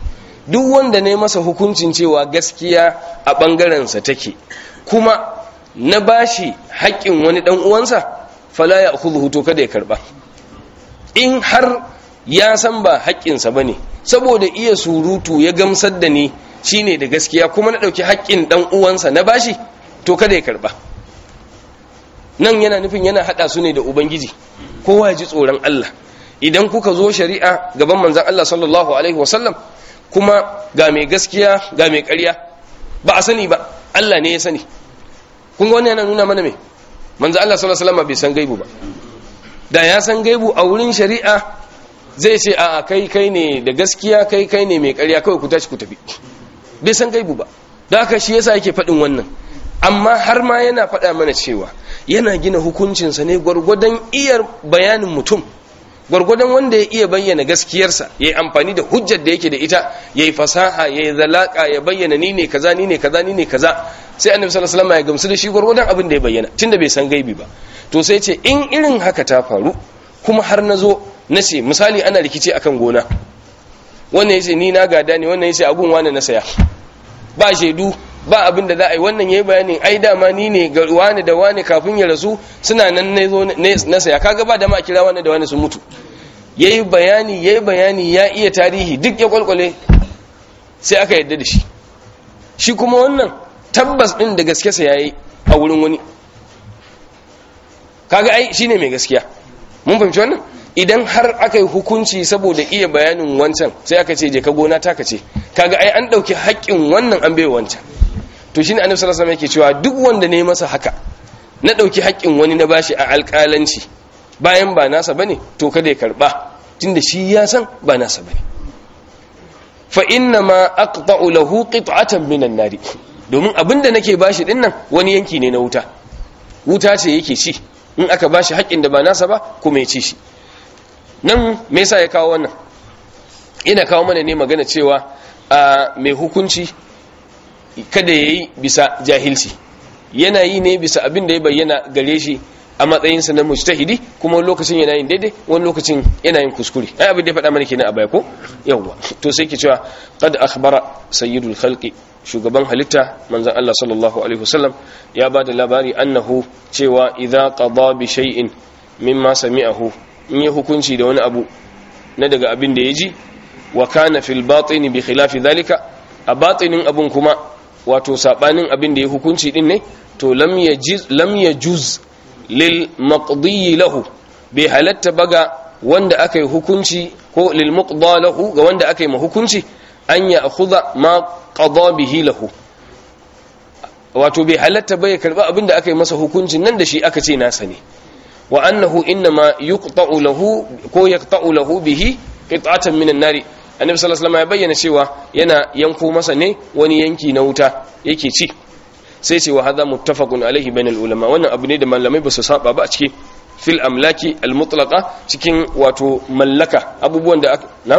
duk wanda ne masa hukuncin cewa gaskiya a ɓangarensa take kuma na bashi haƙƙin wani ɗan uwansa fala ya khudhu to kada ya karba in har ya san ba haƙƙinsa bane saboda iya surutu ya gamsar da ni shine da gaskiya kuma na ɗauki haƙƙin ɗan uwansa na bashi to kada ya karba nan yana nufin yana haɗa su ne da ubangiji kowa ya ji tsoron Allah idan kuka zo shari'a gaban manzon Allah sallallahu alaihi wasallam kuma ga mai gaskiya ga mai ƙarya ba a sani ba Allah ne ya sani kun ga wannan yana nuna mana me manzo Allah sallallahu alaihi wasallam bai san gaibu ba da ya san gaibu a wurin shari'a zai ce a kai kai ne da gaskiya kai kai ne mai ƙarya kawai ku tashi ku tafi bai san gaibu ba da haka shi yasa yake faɗin wannan amma har ma yana faɗa mana cewa yana gina hukuncinsa ne gwargwadon iyar bayanin mutum gwargwadon wanda ya iya bayyana gaskiyarsa ya yi amfani da hujjar da yake da ita ya yi fasaha ya yi zalaka ya bayyana ni ne kaza ni ne kaza ni ne kaza sai annabi sallallahu alaihi wasallam ya gamsu da shi gwargwadon abin da ya bayyana tunda bai san gaibi ba to sai ce in irin haka ta faru kuma har na zo na ce misali ana rikici akan gona wannan yace ni na gada ne wannan yace abun wani na saya ba shaidu ba abin da za a yi wannan yayi bayanin ai dama ni ne ga wani da wani kafin ya rasu suna nan na zo na saya kaga ba da ma kira wani da wani sun mutu yayi bayani yayi bayani ya iya tarihi duk ya kwalkwale sai aka yadda da shi shi kuma wannan tabbas din da gaske sa yayi a wurin wani kaga ai shine mai gaskiya mun fahimci wannan idan har aka yi hukunci saboda iya bayanin wancan sai aka ce je ka gona ta ce kaga ai an dauki haƙƙin wannan an bai wancan to shine annabi sallallahu alaihi wasallam yake cewa duk wanda ne masa haka na dauki haƙƙin wani na bashi a alƙalanci bayan ba nasa bane to kada ya karba tunda shi ya san ba nasa bane fa inna ma aqta'u lahu qit'atan minan nari domin abinda nake bashi dinnan wani yanki ne na wuta wuta ce yake ci in aka bashi haƙƙin da ba nasa ba kuma ya ci shi nan me yasa ya kawo wannan ina kawo mana ne magana cewa a mai hukunci kada yayi bisa jahilci yana yi ne bisa abin da ya bayyana gare shi a matsayinsa na mujtahidi kuma wani lokacin yana yin daidai wani lokacin yana yin kuskure ai abin da ya faɗa mana kenan a baya ko yawwa to sai ke cewa qad akhbara sayyidul khalqi shugaban halitta manzon Allah sallallahu alaihi wasallam ya bada labari annahu cewa idza qada bi shay'in mimma sami'ahu in yi hukunci da wani abu na daga abin da ya ji wa kana fil batini bi khilafi dhalika a batinin abun kuma wato sabanin abin da ya hukunci din ne to lam yajiz lam yajuz lil maqdi lahu bai halatta baga wanda aka yi hukunci ko lil muqda lahu ga wanda aka yi ma hukunci an ya akhudha ma qada bihi lahu wato bai halatta ba ya karba abin da aka yi masa hukuncin nan da shi aka ce nasa ne wa annahu innama yuqta'u lahu ko yaqta'u lahu bihi qit'atan minan nari annabi sallallahu alaihi wasallam ya bayyana cewa yana yanko masa ne wani yanki na wuta yake ci sai ce wa hadha muttafaqun alaihi bainal ulama wannan abu ne da malamai ba su saba ba a cikin fil amlaki al mutlaqa cikin wato mallaka abubuwan da aka na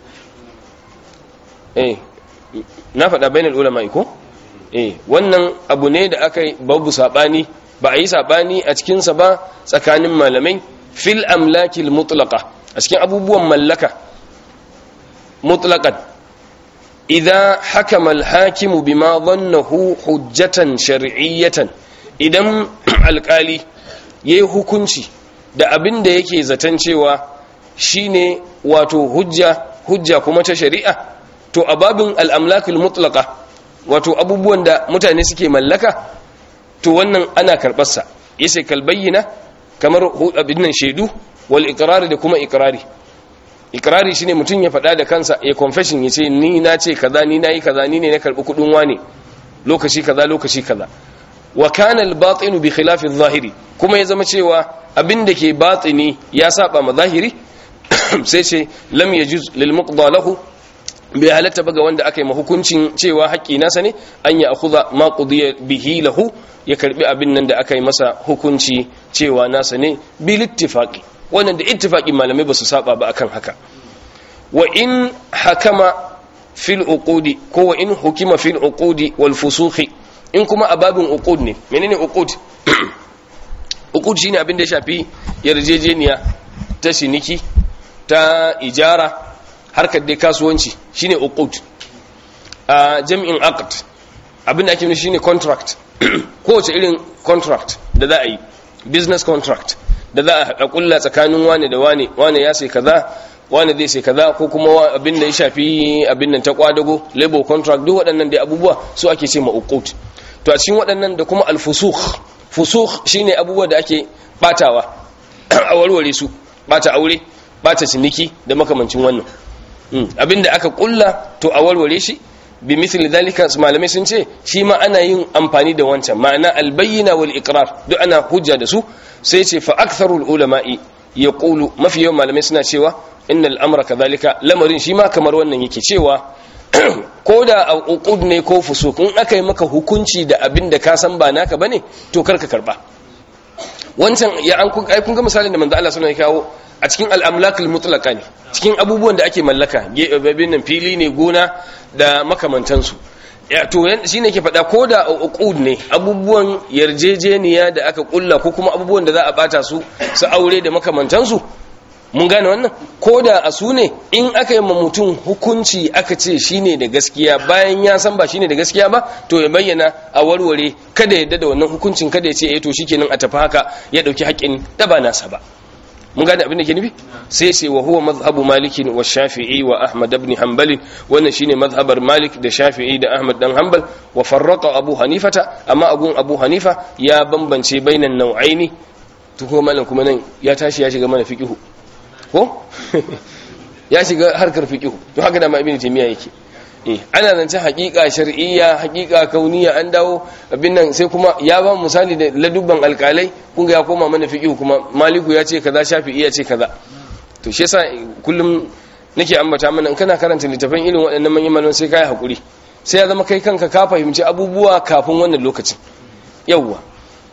eh na faɗa bainal ulama ko eh wannan abu ne da aka babu sabani ba a yi saɓani a cikinsa ba tsakanin malamai fil amlakil mutlaka a cikin abubuwan mallaka mutlakan idan hakama alhakimu bima dhannahu hujjatan shar'iyyatan idan alkali yayi hukunci da abin da yake zaton cewa shine wato hujja hujja kuma ta shari'a to a babin al'amlakil mutlaka wato abubuwan da mutane suke mallaka to wannan ana karɓarsa ya sai kalbayyana kamar abin nan shaidu wal ikrari da kuma ikrari ikrari shine mutum ya faɗa da kansa ya confession ya ce ni na ce kaza ni nayi kaza ni ne na karɓi kuɗin wane lokaci kaza lokaci kaza wa kana al batinu bi khilafi zahiri kuma ya zama cewa abin da ke batini ya saba ma zahiri sai ce lam yajuz lil muqda lahu bai halatta ba ga wanda aka yi mahukuncin cewa haƙƙi nasa ne an ya akhudha ma qudiya bihi lahu ya karbi abin nan da aka yi masa hukunci cewa nasa ne bil ittifaqi wannan da ittifaqi malamai ba su saba ba akan haka wa in hakama fil uqudi ko wa in hukima fil uqudi wal fusukhi in kuma ababin uqud ne menene uqud uqud shine abin da ya shafi yarjejeniya ta siniki ta ijara harkar dai kasuwanci shine uqud a jam'in aqd abin da ake nufi shine contract kowace irin contract da za a yi business contract da za a kulla tsakanin wane da wane wane ya sai kaza wane zai sai kaza ko kuma abin da ya shafi abin nan ta kwadago labor contract duk waɗannan da abubuwa su ake ce ma uqud to a cikin waɗannan da kuma al-fusukh fusukh shine abubuwa da ake batawa a warware su bata aure bata ciniki da makamancin wannan abinda aka kulla to a warware shi bi misali dalika malamai sun ce shi ma ana yin amfani da wancan ma'ana albayyana wal iqrar duk ana hujja da su sai ce fa aktharul ulama'i yaqulu mafi yawan malamai suna cewa innal amra kadhalika lamarin shi ma kamar wannan yake cewa ko da a uqud ne ko fusuk in aka yi maka hukunci da abin da ka san ba naka bane to karka karba wancan ya an kun kun ga misalin da manzo Allah sallallahu alaihi kawo a cikin al-amlakul mutlaqa ne cikin abubuwan da ake mallaka babin nan fili ne gona da makamantansu ya to shine ke faɗa ko da uqud ne abubuwan yarjejeniya da aka kulla ko kuma abubuwan da za a bata su su aure da makamantansu mun gane wannan ko da a su ne in aka yi mutum hukunci aka ce shine da gaskiya bayan ya san ba shine da gaskiya ba to ya bayyana a warware kada ya da wannan hukuncin kada ya ce eh to shikenan a tafi haka ya dauki haƙƙin da ba nasa ba mun gane abin da ke nufi sai sai wa huwa mazhabu malikin wa shafi'i wa ahmad ibn hanbal wannan shine mazhabar malik da shafi'i da ahmad dan hanbal wa farraqa abu hanifata amma agun abu hanifa ya bambance bainan nau'aini to kuma malam kuma nan ya tashi ya shiga mana fiqihu ko ya shiga harkar fiqihu to haka da ma ibn taymiya yake eh ana zance haƙiƙa shar'iyya haƙiƙa kauniya an dawo abin nan sai kuma ya ba misali da ladubban alƙalai kun ga ya koma mana fiqihu kuma maliku ya ce kaza shafi'i ya ce kaza to shi yasa kullum nake ambata mana in kana karanta littafin irin waɗannan manyan malaman sai kai hakuri sai ya zama kai kanka ka fahimci abubuwa kafin wannan lokacin yawwa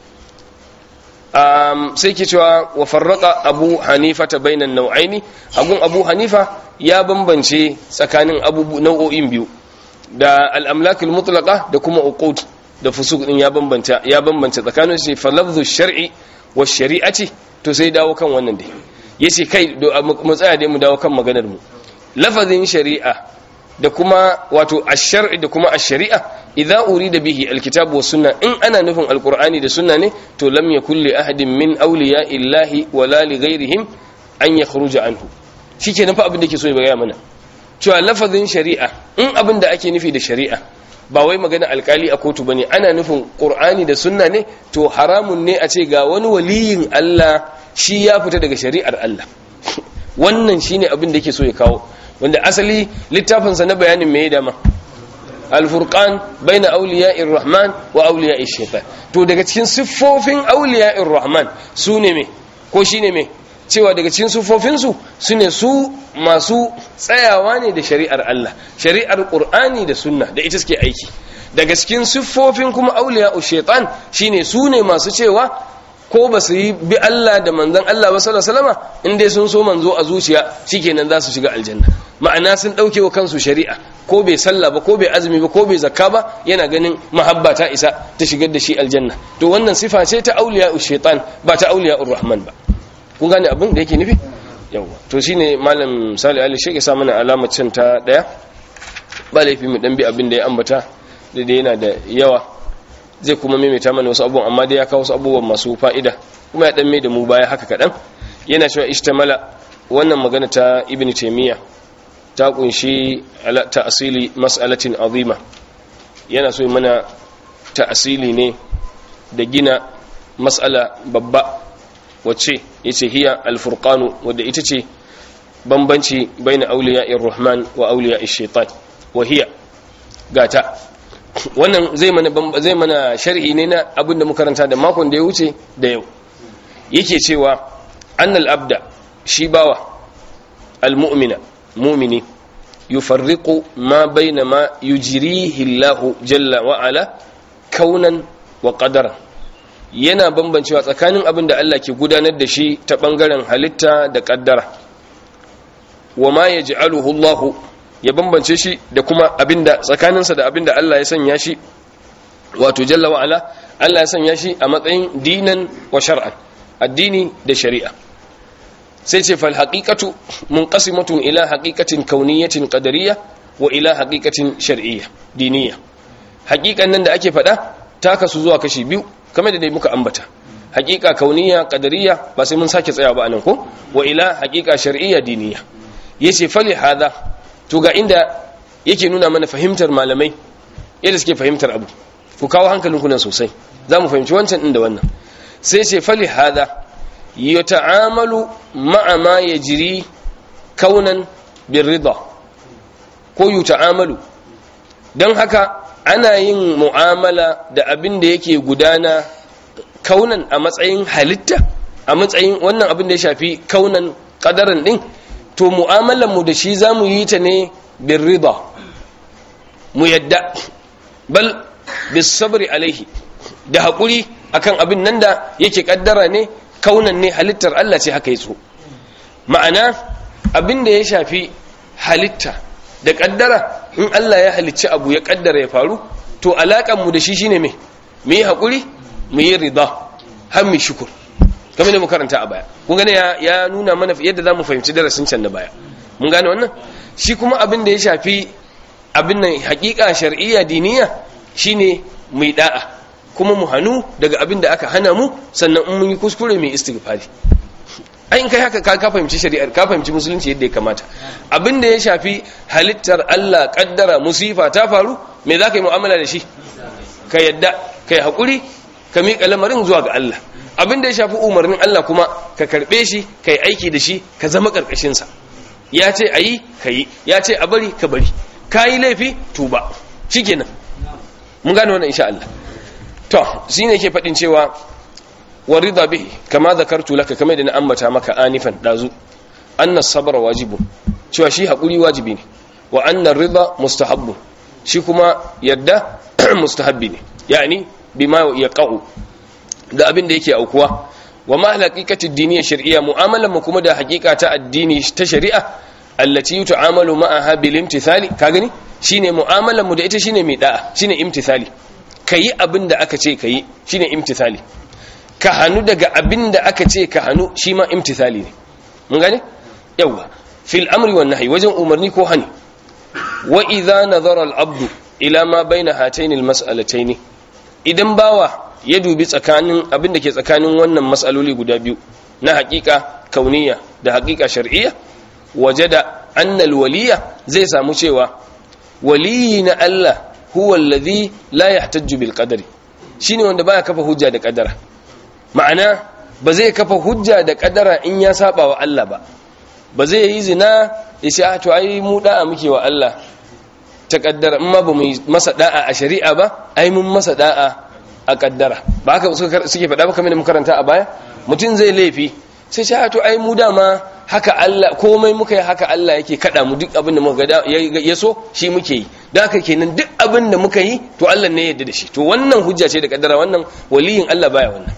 um, sai ke cewa wa farraka abu hanifa ta bainan nau'aini agun abu hanifa ya bambance tsakanin abubu nau'o'in biyu da al'amlakul mutlaka da kuma uqud da fusuk din ya bambanta ya bambance tsakanin shi fa lafzu shar'i wa shari'ati to sai dawo kan wannan dai yace kai mu tsaya dai mu dawo kan maganar mu lafazin shari'a da kuma wato ash-shar'i da kuma ash-shari'a idza urida bihi al-kitab wa sunna in ana nufin al-qur'ani da sunna ne to lam yakul li ahadin min awliya illahi wala li ghayrihim an yakhruja anhu shikenan fa abin da yake so ya gaya mana cewa lafazin shari'a in abin da ake nufi da shari'a ba wai magana alkali a kotu bane ana nufin qur'ani da sunna ne to haramun ne a ce ga wani waliyin Allah shi ya fita daga shari'ar Allah wannan shine abin da yake so ya kawo wanda asali littafinsa na bayanin me dama alfurqan baina awliya'ir rahman wa awliya'ir shaitan to daga cikin siffofin awliya'ir rahman sune me ko shine me cewa daga cikin siffofin su sune su masu tsayawa ne da shari'ar Allah shari'ar qur'ani da sunna da ita suke aiki daga cikin siffofin kuma awliya'ur shaitan shine sune masu cewa ko ba su yi bi Allah da manzon Allah ba sallallahu alaihi wasallam in dai sun so manzo a zuciya shikenan za su shiga aljanna ma'ana sun dauke wa kansu shari'a ko bai sallah ba ko bai azumi ba ko bai zakka ba yana ganin mahabba ta isa ta shigar da shi aljanna to wannan sifa ce ta auliya shaitan ba ta auliya rahman ba kun gane abin da yake nufi yawa to shine malam salih ali shi ya sa mana alamar can ta daya ba laifi mu dan bi abin da ya ambata da dai yana da yawa zai kuma maimaita mana wasu abubuwan amma dai ya kawo wasu abubuwan masu fa'ida kuma ya dan mai da mu baya haka kadan yana cewa ishtamala wannan magana ta ibnu taymiya ta kunshi ta'asili mas'alatin azima yana so mana ta'asili ne da gina mas'ala babba wacce yace hiya al-furqanu wadda ita ce bambanci baina awliya'ir rahman wa awliya'ish shaitan wa hiya gata wannan zai mana zai mana sharhi ne na abinda muka karanta da makon da ya wuce da yau yake cewa annal abda shi bawa al-mu'mina mu'mini yufarriqu ma baina ma yujrihi Allah jalla wa ala kaunan wa qadaran yana bambancewa tsakanin abin da Allah ke gudanar da shi ta bangaren halitta da kaddara wa ma yaj'aluhu Allah ya bambance shi da kuma abinda tsakaninsa da abinda Allah ya sanya shi wato jalla wa ala Allah ya sanya shi a matsayin dinan wa shar'an addini da shari'a sai ce fal haqiqatu munqasimatun ila haqiqatin kauniyatin qadariyya wa ila haqiqatin shar'iyya diniyya haqiqan nan da ake faɗa ta kasu zuwa kashi biyu kamar da dai muka ambata haqiqa kauniyya qadariyya ba sai mun sake tsaya ba anan ko wa ila haqiqa shar'iyya diniyya yace fali hada to ga inda yake nuna mana fahimtar malamai yadda suke fahimtar abu ku kawo hankalinku nan sosai za mu fahimci wancan ɗin da wannan sai ce fali hada ya ta'amalu ma'a ma ya jiri kaunan bin rida ko yi ta'amalu don haka ana yin mu'amala da abin da yake gudana kaunan a matsayin halitta a matsayin wannan abin da ya shafi kaunan kadarin ɗin to mu'amalanmu da shi za mu yi ta ne bin rida mu yadda bal bis sabri alaihi da haƙuri akan abin nan da yake kaddara ne kaunan ne halittar Allah ce haka yaso ma'ana abin da ya shafi halitta da kaddara in Allah ya halicci abu ya kaddara ya faru to alakan mu da shi shine me mu yi haƙuri mu yi rida har mu shukur kamar da mu karanta a baya kun gane ya nuna mana yadda zamu fahimci darasin can da baya mun gane wannan shi kuma abin da ya shafi abin nan haƙiƙa shar'iyya diniya shine mu yi da'a kuma mu hannu daga abin da aka hana mu sannan in mun yi kuskure mai istighfari ai in kai haka ka ka fahimci shari'ar ka fahimci musulunci yadda ya kamata abin da ya shafi halittar Allah kaddara musifa ta faru me za ka yi mu'amala da shi ka yadda ka yi haƙuri ka miƙa lamarin zuwa ga Allah abin da ya shafi umarnin Allah kuma ka karɓe shi ka yi aiki da shi ka zama ƙarƙashinsa ya ce a yi ka yi ya ce a bari ka bari ka yi laifi tuba shikenan mun gane wannan insha Allah to shine yake fadin cewa warida bihi kama zakartu laka kamar da na ambata maka anifan dazu anna sabra wajibu cewa shi hakuri wajibi ne wa anna rida mustahabbu shi kuma yadda mustahabbi ne yani bima yaqau da abin da yake aukuwa wa ma haqiqati diniya shar'iyya mu'amalan mu kuma da haqiqa ta addini ta shari'a allati tu'amalu ma'aha bil imtithali ka gani shine mu'amalan mu da ita shine mai da'a shine imtithali kayi abin da aka ce kayi shine imtithali ka hanu daga abin da aka ce ka hanu shi ma imtithali ne mun gane yawa fil amri wan nahyi wajen umarni ko hani wa idza nazara al abdu ila ma baina hatayn al mas'alatayn idan bawa ya dubi tsakanin abin da ke tsakanin wannan mas'aloli guda biyu na haƙiƙa kauniya da haƙiƙa shar'iyya wajada anna al waliya zai samu cewa waliyi na Allah huwa alladhi la yahtajju bil qadari shine wanda baya kafa hujja da kadara ma'ana ba zai kafa hujja da kadara in ya saba wa Allah ba ba zai yi zina ya ce to ai mu da'a muke wa Allah ta kaddara in ma ba mu masa da'a a shari'a ba ai mun masa da'a a kaddara ba haka suke faɗa ba kamar da makaranta a baya mutum zai laifi sai ce to ai mu dama haka Allah komai muka yi haka Allah yake kada mu duk abin da muka ga ya so shi muke yi don haka kenan duk abin da muka yi to Allah ne ya yarda da shi to wannan hujja ce da kaddara wannan waliyin Allah baya wannan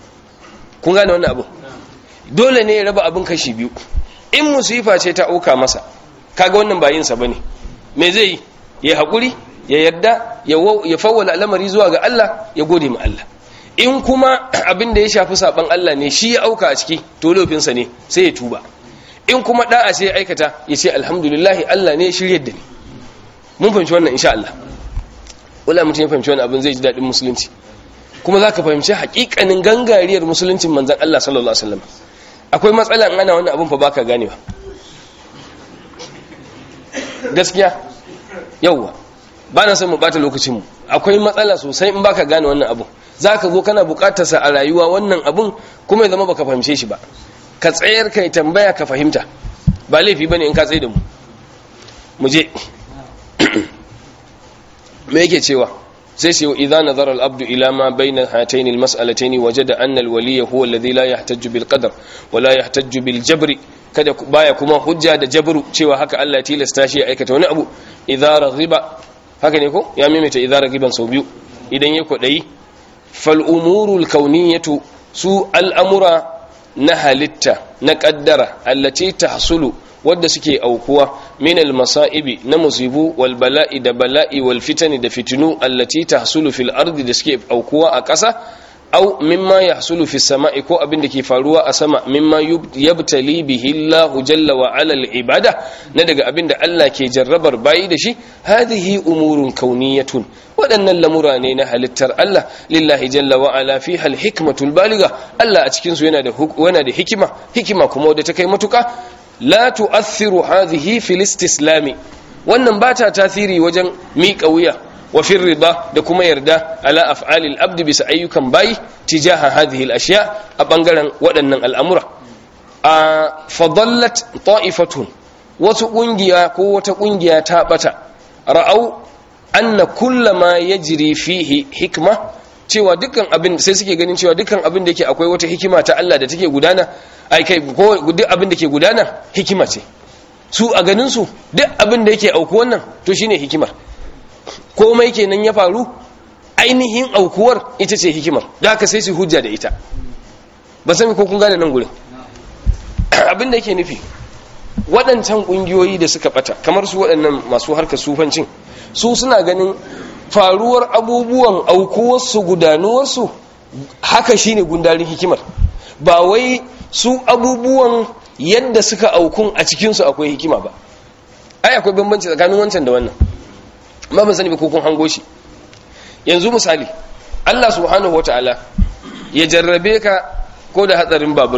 kun gane wannan abu dole ne ya raba abin kashi biyu in musifa ce ta auka masa kaga wannan ba yin sa bane me zai yi ya hakuri ya yarda ya fawwala al'amari zuwa ga Allah ya gode ma Allah in kuma abin da ya shafi saban Allah ne shi ya auka a ciki to lofinsa ne sai ya tuba in kuma da'a sai ya aikata ya ce alhamdulillah Allah ne ya shirye da ni mun fahimci wannan insha Allah wala mutum ya fahimci wannan abin zai ji daɗin musulunci kuma za ka fahimci haƙiƙanin gangariyar musuluncin manzan Allah sallallahu alaihi wasallam akwai matsala in ana wannan abin fa baka ganewa gaskiya yauwa ba na son mu bata lokacinmu akwai matsala sosai in baka gane wannan abun za ka zo kana bukatarsa a rayuwa wannan abun kuma ya zama baka fahimce shi ba ka tsayar kai tambaya ka fahimta ba laifi bane in ka tsaye da mu mu je me yake cewa sai sai idza nazara al-abdu ila ma bayna hatayn al-mas'alatayn wajada anna al-waliy huwa alladhi la yahtaju bil qadar wa la yahtaju bil jabr kada baya kuma hujja da jabru cewa haka Allah ya tilasta shi ya aikata wani abu idza raghiba haka ne ko ya maimaita idza raghiban sau biyu idan ya kwadayi fal umurul kauniyatu su al'amura na halitta na kaddara allati tahsulu wadda suke aukuwa min al-masa'ibi na musibu wal bala'i da bala'i wal fitani da fitinu allati tahsulu fil ardi da suke aukuwa a ƙasa au mimma yahsulu fi sama'i ko abin da ke faruwa a sama mimma yabtali bihi Allah jalla wa ala al-ibada na daga abin da Allah ke jarrabar bayi da shi hadhihi umurun kauniyatun waɗannan lamura ne na halittar Allah lillahi jalla wa ala fiha al-hikmatul baliga Allah a cikin su yana da yana da hikima hikima kuma wadda ta kai matuka la tu'athiru hadhihi fil istislami wannan ba ta tasiri wajen miƙa wuya wa fi rida da kuma yarda ala af'alil abdi bisa ayyukan bayi tijaha hadhihi al-ashya a bangaren waɗannan al'amura a fadallat ta'ifatun wasu kungiya ko wata kungiya ta bata ra'au anna kullama yajri fihi hikma cewa dukkan abin sai suke ganin cewa dukkan abin da yake akwai wata hikima ta Allah da take gudana ai kai ko duk abin da ke gudana hikima ce su a ganin su duk abin da yake auku wannan to shine hikimar komai kenan ya faru ainihin aukuwar ita ce hikimar da haka sai su hujja da ita ba sani ko kun gane nan gurin abin da yake nufi waɗancan ƙungiyoyi da suka ɓata kamar su waɗannan masu harkar sufancin su suna ganin faruwar abubuwan aukuwarsu gudanuwarsu haka shine gundarin hikimar ba wai su abubuwan yadda suka aukun a cikinsu akwai hikima ba ai akwai bambanci tsakanin wancan da wannan amma ban sani ba ko kun hango shi yanzu misali Allah subhanahu wataala ya jarrabe ka ko da hatsarin babur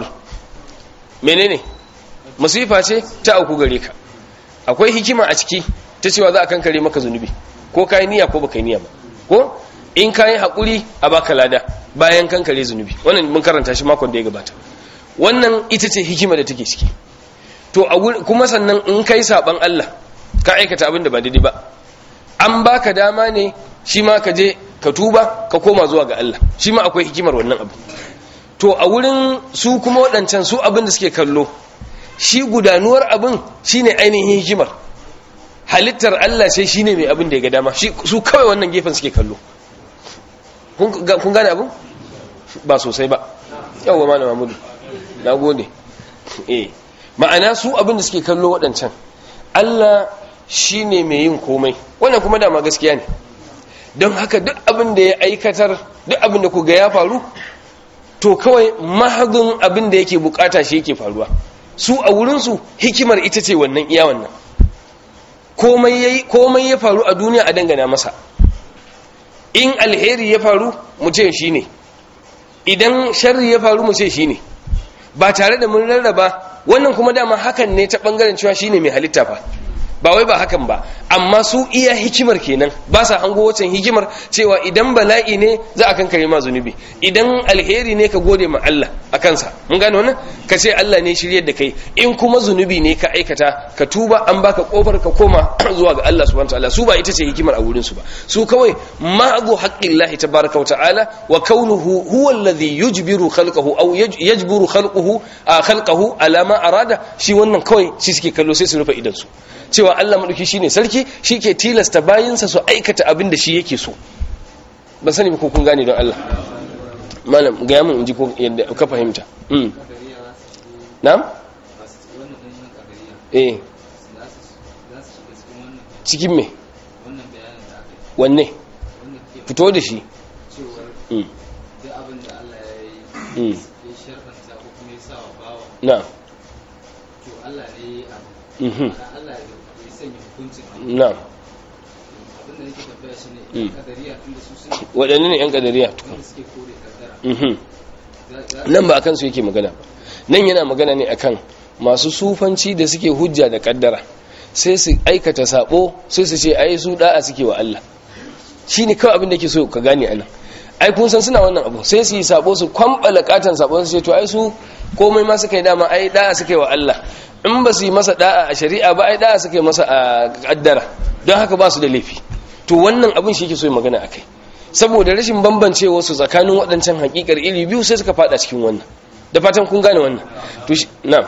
menene musifa ce ta auku gare ka akwai hikima a ciki ta cewa za a kankare maka zunubi ko kai niyya ko baka niyya ba ko in kai hakuri a baka lada bayan kankare zunubi wannan mun karanta shi makon da ya gabata wannan ita ce hikima da take ciki to kuma sannan in kai saban Allah ka aikata abin da ba daidai ba an baka dama ne shi ma ka je ka tuba ka koma zuwa ga Allah shi ma akwai hikimar wannan abu to a wurin su kuma waɗancan su abin da suke kallo shi gudanuwar abin shine ainihin hikimar halittar Allah sai shine mai abin da ya ga dama su kawai wannan gefen suke kallo kun gane abin ba sosai ba yawwa malam Mahmudu na gode eh ma'ana su abin da suke kallo waɗancan Allah shi ne mai yin komai wannan kuma dama gaskiya ne don haka duk abin da ya aikatar duk abin da kuga ya faru to kawai mahadin abin da yake bukata shi yake faruwa su a wurinsu hikimar ita ce wannan iya wannan komai ya faru a duniya a dangana masa in alheri ya faru mu ce shi ne idan sharri ya faru mu ce shi ne ba tare da mun rarraba wannan kuma dama hakan ne ta bangaren cewa shine mai halitta fa ba wai ba hakan ba amma su iya hikimar kenan ba sa hango wacan hikimar cewa idan bala'i ne za a kankare ma zunubi idan alheri ne ka gode ma Allah a kansa mun gane wannan ka ce Allah ne shiryar da kai in kuma zunubi ne ka aikata ka tuba an baka kofar ka koma zuwa ga Allah subhanahu wataala su ba ita ce hikimar a wurin su ba su kawai ma'abu haqqillahi tabaraka wataala wa kaunuhu huwa alladhi yujbiru khalqahu aw yajburu khalquhu khalqahu ala ma arada shi wannan kawai shi suke kallo sai su rufe idan su cewa Allah maɗauki shi ne sarki shi ke tilasta bayinsa su aikata abin da shi yake so ban sani ba ko kun gane don Allah malam gaya mun inji ko yadda ka fahimta na'am eh cikin me wanne fito da shi na Allah ne ya mhm Allah ya sanya hukuncin na abinda nake tabbaya shi ne kadariya tunda su sun waɗanne ne 'yan ƙadariya wanda suke kore kaddara mhm za za nan ba a kansu yake magana ba nan yana magana ne akan masu sufanci da suke hujja da kaddara sai su aikata sabo sai su ce ai su da'a suke wa Allah shine kawai abin da ke so ka gane anan ai kun san suna wannan abu sai su yi sabo su kwambala katan sabo su ce to ai su komai ma suka yi dama ai da'a suka yi wa Allah in ba su yi masa da'a a shari'a ba ai da'a suka yi masa a kaddara don haka ba su da laifi to wannan abin shi ke so ya magana akai saboda rashin bambancewa su tsakanin waɗancan hakikar iri biyu sai suka fada cikin wannan da fatan kun gane wannan to shi na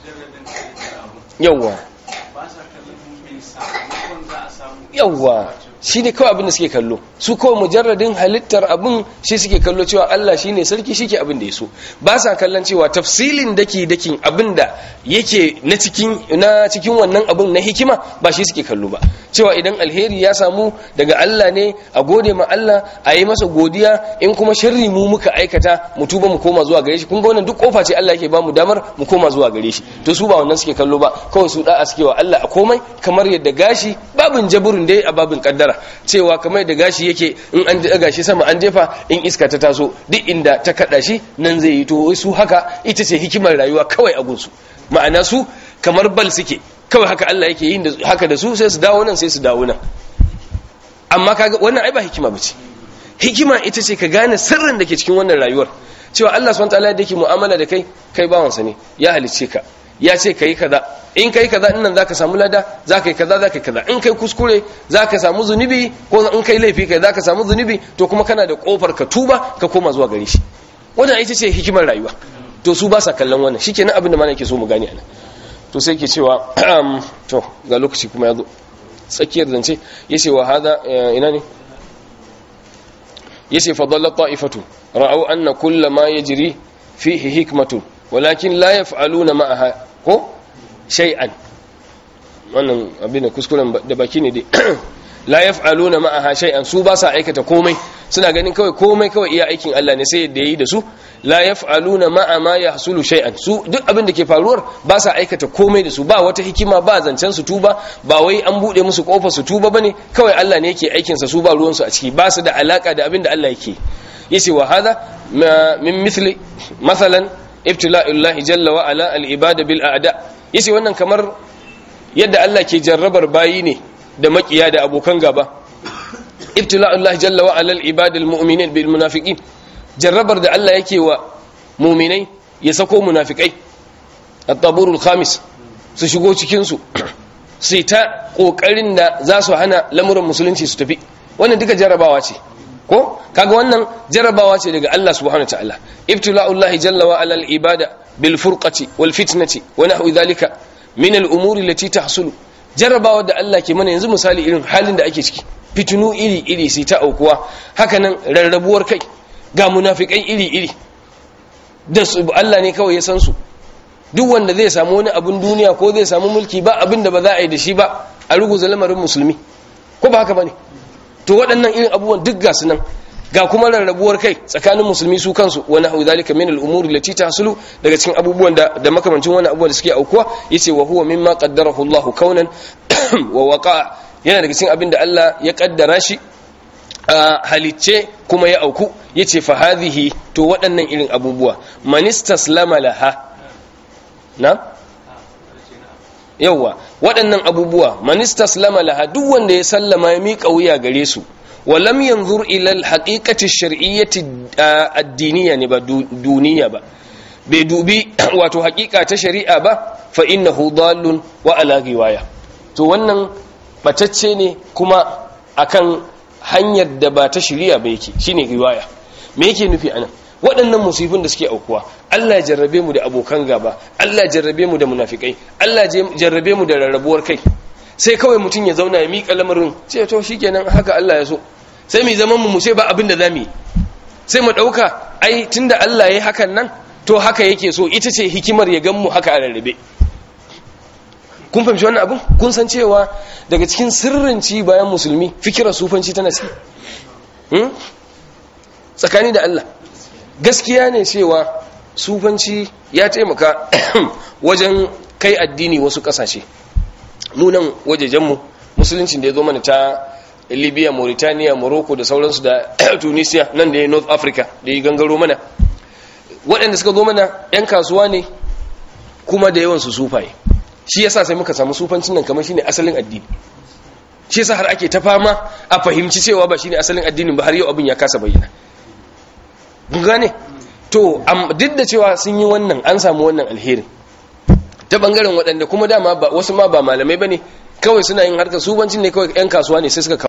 yawwa yawwa shi ne kawai abin da suke kallo su kawai mujarradin halittar abin shi suke kallo cewa Allah shi ne sarki shi ke abin da ya so ba sa kallon cewa tafsilin daki dakin abin da yake na cikin na cikin wannan abin na hikima ba shi suke kallo ba cewa idan alheri ya samu daga Allah ne a gode ma Allah a yi masa godiya in kuma sharri mu muka aikata mu tuba mu koma zuwa gare shi kun ga wannan duk kofa ce Allah yake ba mu damar mu koma zuwa gare shi to su ba wannan suke kallo ba kawai su da'a suke wa Allah a komai kamar yadda gashi babin jaburin dai a babin kaddara cewa kamar da gashi yake in an daga shi sama an jefa in iska ta taso duk inda ta kada shi nan zai yi to su haka ita ce hikimar rayuwa kawai a gunsu ma'ana su kamar bal suke kawai haka Allah yake yin haka da su sai su dawo nan sai su dawo nan amma kaga wannan ai ba hikima bace hikima ita ce ka gane sirrin da ke cikin wannan rayuwar cewa Allah subhanahu wataala da yake mu'amala da kai kai bawansa ne ya halicce ka ya ce kai kaza in kai kaza nan zaka samu lada zaka yi kaza zaka yi kaza in kai kuskure zaka samu zunubi ko in kai laifi kai zaka samu zunubi to kuma kana da kofar ka tuba ka koma zuwa gare shi wannan ita ce hikimar rayuwa to su ba sa kallon wannan shikenan abin da mana yake so mu gane anan to sai ke cewa to ga lokaci kuma ya zo tsakiyar zance yace wa hada ina ne yace fadalla ta'ifatu ra'au anna kulla ma yajri fihi hikmatu walakin la yaf'aluna ma'aha ko shay'an wannan abin da kuskuren da baki ne dai la yaf'aluna ma'aha shay'an su ba sa aikata komai suna ganin kawai komai kawai iya aikin Allah ne sai yadda yayi da su la yaf'aluna ma'a ma yahsulu shay'an su duk abin da ke faruwar ba sa aikata komai da su ba wata hikima ba zancen su tuba ba wai an bude musu kofar su tuba bane kawai Allah ne yake aikin sa su ba ruwan su a ciki ba su da alaka da abin da Allah yake yace wa hada min mithli mathalan ibtila'ullahi jalla wa ala al-ibada bil a'da yace wannan kamar yadda Allah ke jarrabar bayi ne da makiya da abokan gaba ibtila'ullahi jalla wa ala al-ibada al-mu'minin bil munafiqin jarrabar da Allah yake wa mu'minai ya sako munafikai at-taburul khamis su shigo cikin su sai ta kokarin da za su hana lamuran musulunci su tafi wannan duka jarrabawa ce ko kaga wannan jarabawa ce daga Allah subhanahu wa ta'ala ibtila'ullahi jalla wa ala al-ibada bil furqati wal fitnati wa nahwi dhalika min al-umuri allati tahsulu jarabawa da Allah ke mana yanzu misali irin halin da ake ciki fitinu iri iri sai ta aukuwa haka nan rarrabuwar kai ga munafikai iri iri da su Allah ne kawai ya san su duk wanda zai samu wani abun duniya ko zai samu mulki ba abin da ba za a yi da shi ba a ruguza lamarin musulmi ko ba haka bane to waɗannan irin abubuwan duk gasu nan ga kuma rarrabuwar kai tsakanin musulmi su kansu wa nahwu zalika min al-umuri allati tahsulu daga cikin abubuwan da da makamancin wannan abubuwan da suke aukuwa yace wa huwa mimma qaddarahu Allah kaunan wa waqa yana daga cikin abin da Allah ya kaddara shi halicce kuma ya auku yace fa hadhihi to waɗannan irin abubuwa manistaslama laha na yauwa waɗannan abubuwa manistaslama laha duk wanda ya sallama ya miƙa wuya gare su walam yanzur ila alhaqiqati ash-shar'iyyati ad-diniyya ne ba duniya ba bai dubi wato haƙiƙa ta shari'a ba fa innahu dallun wa ala riwaya to wannan batacce ne kuma akan hanyar da ba ta shari'a ba yake shine riwaya me yake nufi anan waɗannan musibin da suke aukuwa Allah jarrabe mu da abokan gaba Allah jarrabe mu da munafikai Allah jarrabe mu da rarrabuwar kai sai kawai mutum ya zauna ya miƙa lamarin sai to shikenan haka Allah ya so sai mu zaman mu sai ba abin da zamu yi sai mu dauka ai tunda Allah yayi hakan nan to haka yake so ita ce hikimar ya gan mu haka a rarrabe kun fahimci wannan abin kun san cewa daga cikin sirrin ci bayan musulmi fikirar sufanci tana ciki tsakani da Allah gaskiya ne cewa sufanci ya taimaka wajen kai addini wasu kasashe munan wajejenmu musuluncin da ya zo mana ta libya mauritania morocco da sauransu da tunisia nan da ya north africa da ya gangaro mana waɗanda suka zo mana 'yan kasuwa ne kuma da yawansu sufaye shi yasa sai muka samu sufancin nan kamar shine asalin addini shi yasa har ake ta fama a fahimci cewa ba shine asalin addinin ba har yau abin ya kasa bayyana gane to duk da cewa sun yi wannan an samu wannan alherin ta bangaren waɗanda kuma dama wasu ma ba malamai bane kawai suna yin harkar subancin ne kawai 'yan kasuwa ne sai suka